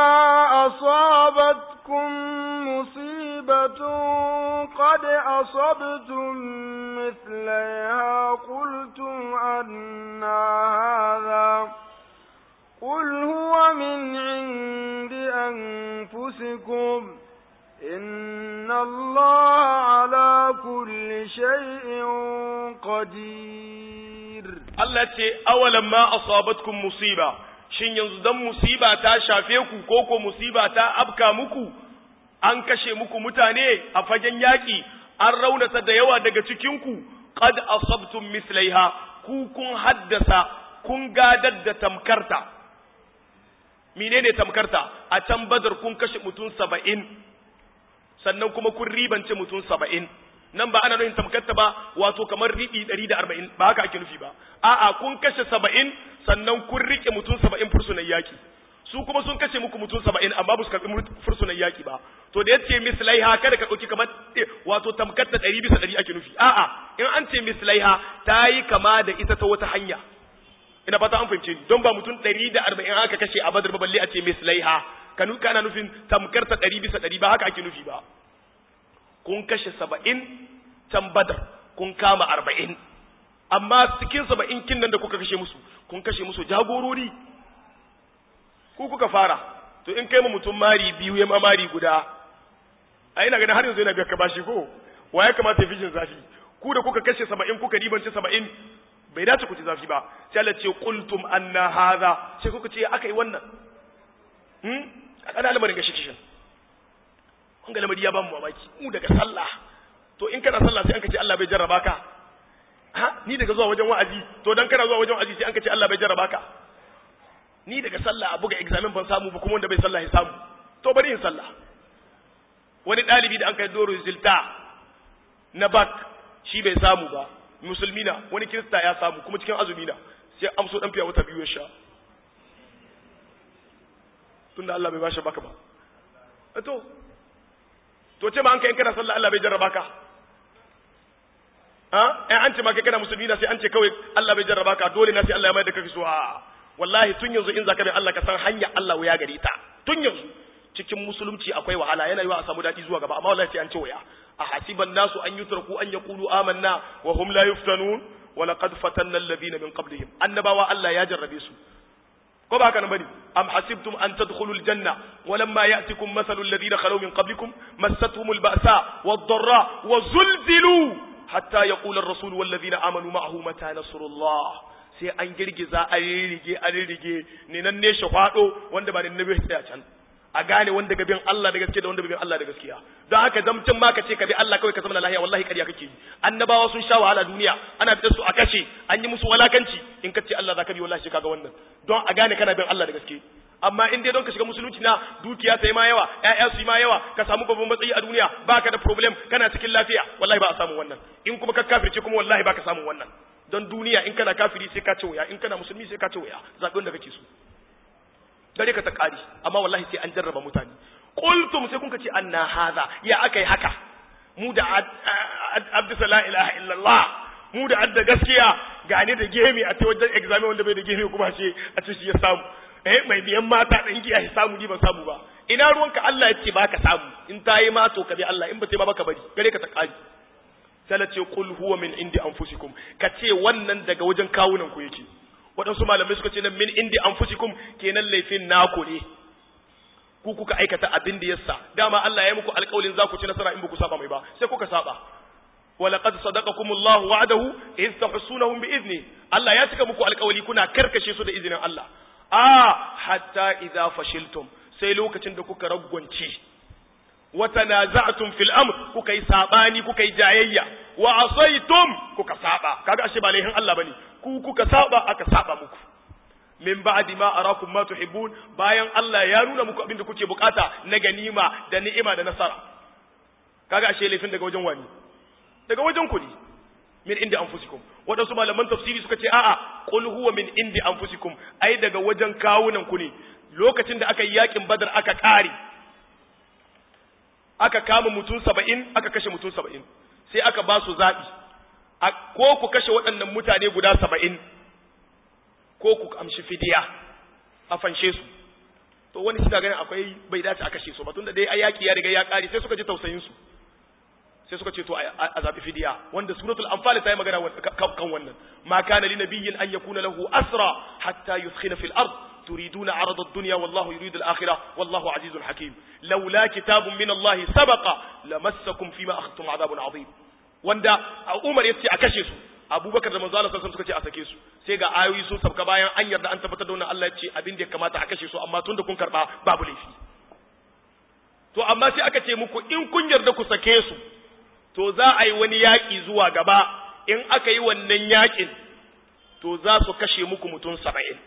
asabatkum musibatun qad asabtum mithlaha qultum anna hadha قل هو من عند أنفسكم إن الله على كل شيء قدير Allah ce awalan ma asabatkum musiba shin yanzu dan musiba ta shafe ku ko ko musiba ta afka muku an kashe muku mutane a fagen yaki an raunata da yawa daga cikin ku qad asabtum mislaiha ku kun haddasa kun gadar da tamkarta menene tamkarta a can badar kun kashe mutum saba'in sannan kuma kun ribance mutum saba'in nan ba ana nufin tamkarta ba wato kamar riɓi ɗari da arba'in ba haka ake nufi ba a'a kun kashe saba'in sannan kun riƙe mutum saba'in fursunan yaki su kuma sun kashe muku mutum saba'in amma ba su karɓi fursunan yaki ba to da yace mislaiha kada ka ɗauki kamar wato tamkarta ɗari bisa ɗari ake nufi a'a in an ce mislaiha ta yi kama da ita ta wata hanya ina fata an fahimce ni don ba mutum ɗari da arba'in aka kashe a badar ba balle a ce mislaiha kanu kana nufin tamkarta ɗari bisa ɗari ba haka ake nufi ba kun kashe saba'in can badar kun kama arba'in amma cikin saba'in kin nan da kuka kashe musu kun kashe musu jagorori ku kuka fara to in kai ma mutum mari biyu ya ma mari guda a ina ganin har yanzu yana ka bashi ko wa ya kamata ya fi jin zafi ku da kuka kashe saba'in kuka ribanci saba'in bai dace ku ci zafi ba sai Allah ce qultum anna hadha sai kuka ce aka yi wannan hmm a kada lamarin gashi kishin kun ga lamari ya ba mu mamaki mu daga sallah to in kana sallah sai an ka ce Allah bai jarraba ka ha ni daga zuwa wajen wa'azi to dan kana zuwa wajen wa'azi sai an ka ce Allah bai jarraba ka ni daga sallah a buga examen ban samu ba kuma wanda bai sallah ya samu to bari in sallah wani ɗalibi da an kai doro zilta na bak shi bai samu ba musulmi na wani kirista ya samu kuma cikin azumi na sai amso dan fiya wata biyu ya sha tunda Allah bai bashi baka ba to to ce ma an kai kana sallah Allah bai jarraba ka ha eh an ce ma kai kana musulmi na sai an ce kawai Allah bai jarraba ka dole na sai Allah ya mai da kake so a wallahi tun yanzu in zaka bi Allah ka san hanya Allah ya gari ta tun yanzu cikin musulunci akwai wahala yana yiwa a samu dadi zuwa gaba amma wallahi sai an ce waya a hasiban nasu an yutraku an yaqulu amanna wa hum la yuftanun wa laqad fatanna alladhina min qablihim annabawa Allah ya jarrabe su ko ba haka nan bane am hasibtum an tadkhulu aljanna walamma ya'tikum mathalu alladhina khalu min qablikum massatuhum alba'sa wad-dharra wa zulzilu hatta yaqula ar-rasul wal ladhina amanu ma'ahu mata nasrullah sai an girgiza an ririge an ririge ne nan ne shahwado wanda ba ne nabi tsaya can a gane wanda ga bin Allah da gaskiya da wanda bai bin Allah da gaskiya don haka zamcin ma ka ce ka bi Allah kawai ka zama lahiya wallahi ƙarya kake yi annabawa sun sha wahala duniya ana fitar su a kashe an yi musu walakanci in ka ce Allah za ka bi wallahi kaga wannan don a gane kana bin Allah da gaske amma in dai don ka shiga musulunci na dukiya sai ma yawa ƴaƴa su ma yawa ka samu babban matsayi a duniya baka da problem kana cikin lafiya wallahi ba a samu wannan in kuma ka kafirce kuma wallahi baka samu wannan don duniya in kana kafiri sai ka ce waya in kana musulmi sai ka ce waya zaɓi wanda kake so dare ka ta ƙari amma wallahi sai an jarraba mutane qultum sai kun ce anna hadha ya akai haka mu da abdu la ilaha illallah mu da adda gaskiya gane da gemi a ce wajen exam wanda bai da gemi kuma ce a ce shi ya samu eh mai biyan mata dan giya ya samu ni ban samu ba ina ruwanka Allah ya ce ba ka samu in ta yi ma to ka bi Allah in ba ta yi ba ka bari gare ka ta ƙari sai ce qul huwa min indi anfusikum ka ce wannan daga wajen kawunan ku yake waɗansu malamai suka ce nan min indi anfusikum kenan laifin naku ne ku kuka aikata abin da yasa dama Allah ya yi muku alƙawarin za ku ci nasara in ba ku saba mai ba sai kuka saba ولقد صدقكم الله وعده إذ تحسونهم بإذنه الله ya cika muku alƙawari kuna karkashe su da izinin Allah a hatta idza fashiltum sai lokacin da kuka ragwanci wa tanaza'tum fil amr kuka yi sabani kuka yi jayayya wa asaitum kuka saba kaga ashe ba laihin Allah bane ku kuka saba aka saba muku min ba'di ma arakum ma tuhibbun bayan Allah ya nuna muku abin da kuke bukata na ganima da ni'ima da nasara kaga ashe laifin daga wajen wani daga wajen ku ne min inda anfusikum wadansu malaman tafsiri suka ce a'a qul huwa min indi anfusikum ai daga wajen kawunan ku ne lokacin da aka yi yakin badar aka kare aka kama mutum saba'in aka kashe mutum saba'in sai aka ba su zaɓi ko ku kashe waɗannan mutane guda saba'in ko ku amshi fidiya a fanshe su to wani suna ganin akwai bai dace a kashe su ba tunda dai a yaƙi ya riga ya ƙare sai suka ji tausayin su sai suka ce to a zaɓi fidiya wanda suratul anfal ta yi magana kan wannan ma kana li nabiyyin an yakuna lahu asra hatta yuskhina fil ard تريدون عرض الدنيا والله يريد الآخرة والله عزيز حكيم لولا كتاب من الله سبق لمسكم فيما أخذتم عذاب عظيم wanda Umar ya ce a kashe su Abubakar da manzo Allah sallallahu suka ce a sake su sai ga ayoyi sun sabka bayan an yarda an tabbatar da wannan Allah ya ce abin da ya kamata a kashe su amma tunda kun karba babu laifi to amma sai aka ce muku in kun yarda ku sake su to za a yi wani yaƙi zuwa gaba in aka yi wannan yaƙin to za su kashe muku mutum saba'in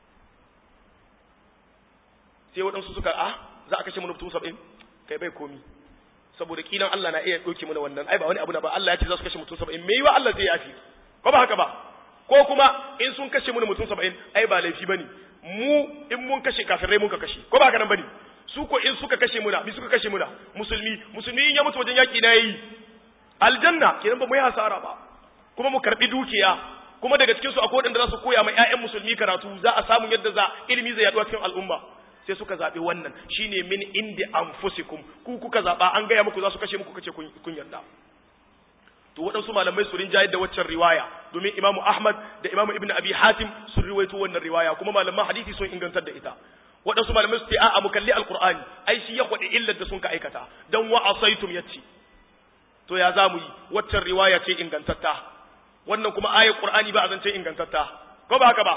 sai waɗansu suka a za a kashe mana mutum saba'in kai bai komi saboda kilan Allah na iya ɗauke mana wannan ai ba wani abu na ba Allah ya ce za su kashe mutum saba'in me yiwa Allah zai yafi ko ba haka ba ko kuma in sun kashe mana mutum saba'in ai ba laifi bane mu in mun kashe kafirai mun ka kashe ko ba haka nan bane su ko in suka kashe muna mi suka kashe muna musulmi musulmi in ya mutu wajen yaki na yi aljanna kenan ba mu yi hasara ba kuma mu karbi dukiya kuma daga cikin su akwai waɗanda za su koya ma ƴaƴan musulmi karatu za a samu yadda za ilimi zai yaɗu cikin al'umma sai suka zaɓi wannan shine min indi anfusikum ku kuka zaɓa an gaya muku za su kashe muku kace kun yarda to waɗansu malamai su rinjayar da waccan riwaya domin imamu ahmad da imamu ibn abi hatim sun riwaito wannan riwaya kuma malaman hadisi sun ingantar da ita waɗansu malamai su ce a'a mu kalli alqur'ani ai shi ya kwaɗi illar da sun ka aikata dan wa asaitum yace to ya za mu yi waccan riwaya ce ingantatta wannan kuma ayar qur'ani ba a zance ingantatta ko ba haka ba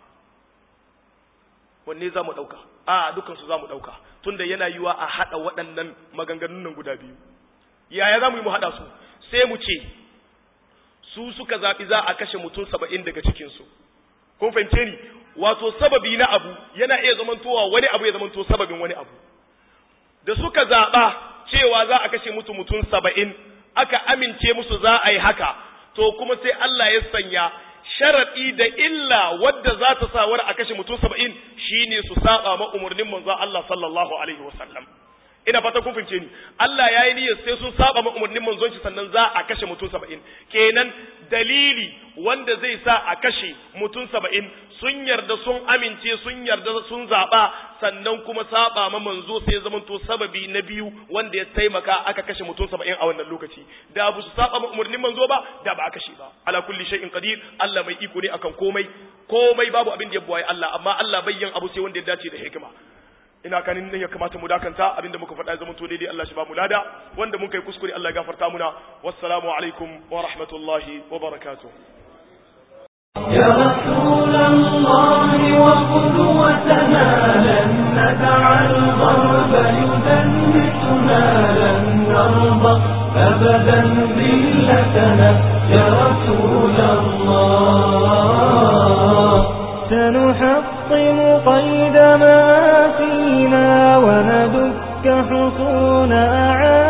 wanne za mu ɗauka a dukansu za mu ɗauka tunda yana yiwa a haɗa waɗannan maganganun nan guda biyu yaya za mu yi mu haɗa su sai mu ce su suka zaɓi za a kashe mutum saba'in daga cikinsu kun fahimce ni wato sababi na abu yana iya zamantowa wani abu ya zamanto sababin wani abu da suka zaɓa cewa za a kashe mutu mutum saba'in aka amince musu za a yi haka to kuma sai Allah ya sanya sharaɗi da illa wadda za ta sa wani a kashe mutum saba'in shine su saba ma umarnin manzon Allah sallallahu alaihi wasallam ina fata kun fince ni Allah ya yi niyyar sai sun saba ma umarnin manzon shi sannan za a kashe mutum saba'in kenan dalili wanda zai sa a kashe mutum saba'in sun yarda sun amince sun yarda sun zaɓa sannan kuma saba ma manzo sai ya zamanto sababi na biyu wanda ya taimaka aka kashe mutum saba'in a wannan lokaci da ba su saba ma umarnin manzo ba da ba a kashe ba ala kulli shay'in qadir Allah mai iko ne akan komai komai babu abin da ya buwaye Allah amma Allah bayyan abu sai wanda ya dace da hikima ina kanin nan ya kamata mu dakanta abinda muka faɗa zaman to daidai Allah shi ba mu lada wanda mun kai kuskure Allah ya gafarta muna wassalamu alaikum wa rahmatullahi wa barakatuh يا رسول الله وقدوتنا لن ندع الغرب يدنسنا لن نرضى أبدا ذلتنا يا رسول الله سنحطم قيد ما فينا وندك حصون أعادنا